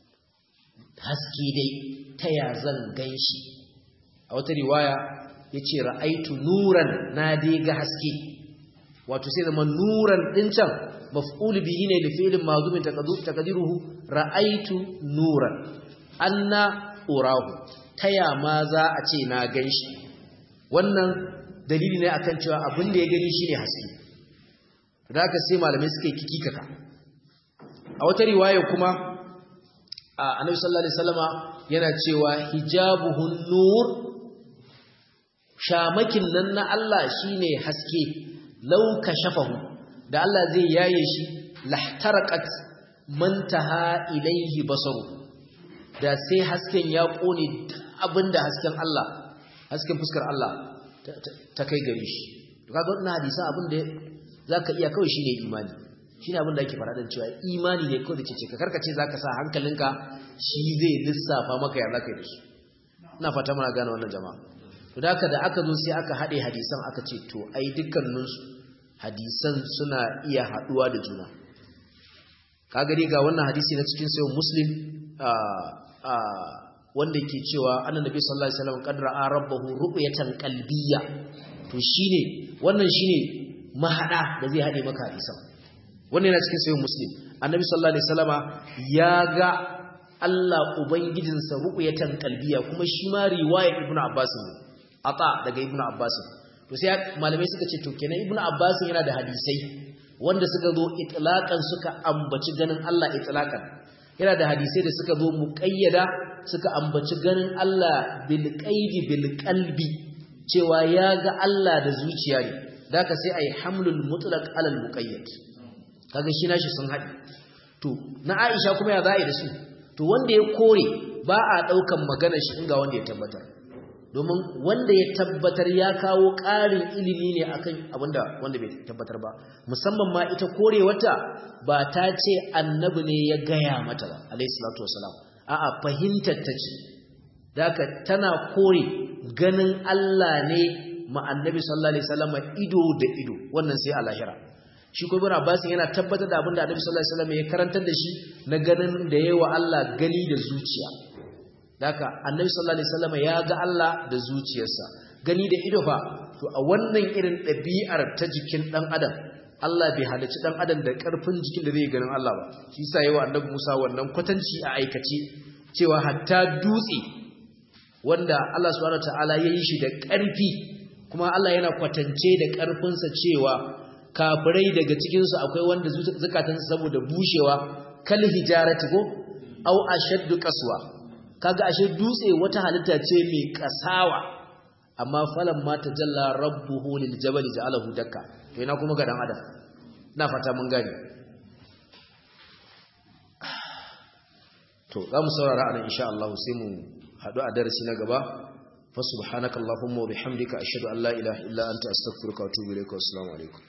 haske dai ta ya zan ganshi a wata riwaya yace ra'aitu nuran na dai ga haske wato sai zama nuran din can maf'ul bihi ne li fi'lin madhumin taqdiruhu ra'aitu nuran anna urahu taya ma za a ce na ganshi wannan dalili ne akan cewa abin da ya gani shine haske da haka sai malamai suka yi kikikaka a wata riwaya kuma annabi sallallahu alaihi wasallama yana cewa hijabuhun nur shamakin nan na Allah shine haske law kashafahu da Allah zai yaye shi lahtaraqat mantaha ilaihi basaru da sai hasken ya kone abinda hasken Allah hasken fuskar Allah ta kai gare shi to kaga wannan hadisi abin da zaka iya kawai shine imani shine abin da yake fara dan cewa imani ne kawai da ce ka karkace zaka sa hankalinka shi zai lissafa maka ya zaka yi shi ina fata muna gane wannan jama'a to da haka da aka zo sai aka hade hadisan aka ce to ai dukkaninsu hadisan suna iya haduwa da juna kaga dai ga wannan hadisi na cikin sayyid muslim wanda ke cewa annabi sallallahu alaihi wasallam qad ra'a rabbahu ru'yatan qalbiyya to shine wannan shine mahada da zai hade maka hadisan wannan yana cikin sayyid muslim annabi sallallahu alaihi wasallama ya ga Allah ubangijinsa ru'yatan qalbiya kuma shi ma riwaya ibnu abbas ne ata daga ibnu abbas to sai malamai suka ce to kenan ibnu abbas yana da hadisai wanda suka zo itlaqan suka ambaci ganin Allah itlaqan yana da hadisai da suka zo muqayyada suka ambaci ganin Allah bil qaidi bil qalbi cewa ya ga Allah da zuciya ne daka sai ai hamlul mutlaq alal muqayyad kaga shi nashi sun haɗi to na Aisha kuma ya za'i da su to wanda ya kore ba a daukan maganar shi inga wanda ya tabbatar domin wanda ya tabbatar ya kawo ƙarin ilimi ne akan abinda wanda bai tabbatar ba musamman ma ita kore wata ba ta ce annabi ne ya gaya mata ba alayhi salatu wasalam a'a fahimtar ta ce daka tana kore ganin Allah ne ma annabi sallallahu alaihi wasallam ido da ido wannan sai a lahira shi ko ibn Abbas yana tabbatar da abinda annabi sallallahu alaihi wasallam ya karantar da shi na ganin da yayi wa Allah gani da zuciya daka annabi sallallahu alaihi wasallam ya ga Allah da zuciyarsa gani da ido fa to a wannan irin ɗabi'ar ta jikin dan adam Allah bai halicci dan adam da karfin jikin da zai ganin Allah ba shi yasa yayi wa annabi Musa wannan kwatanci a aikace cewa hatta dutse wanda Allah subhanahu wataala ya yi shi da ƙarfi kuma Allah yana kwatance da ƙarfinsa cewa kafirai daga cikinsu akwai wanda zukatansu saboda bushewa kal hijarati ko au ashaddu qaswa kaga ashe dutse wata halitta ce mai kasawa amma falan ma tajalla rabbuhu lil jabali ja'alahu dakka to ina kuma ga dan adam ina fata mun gane to za mu saurara anan insha Allah sai mu haɗu a darasi na gaba fa subhanakallahumma wa bihamdika ashhadu an la ilaha illa anta astaghfiruka wa atubu ilaik wa assalamu alaikum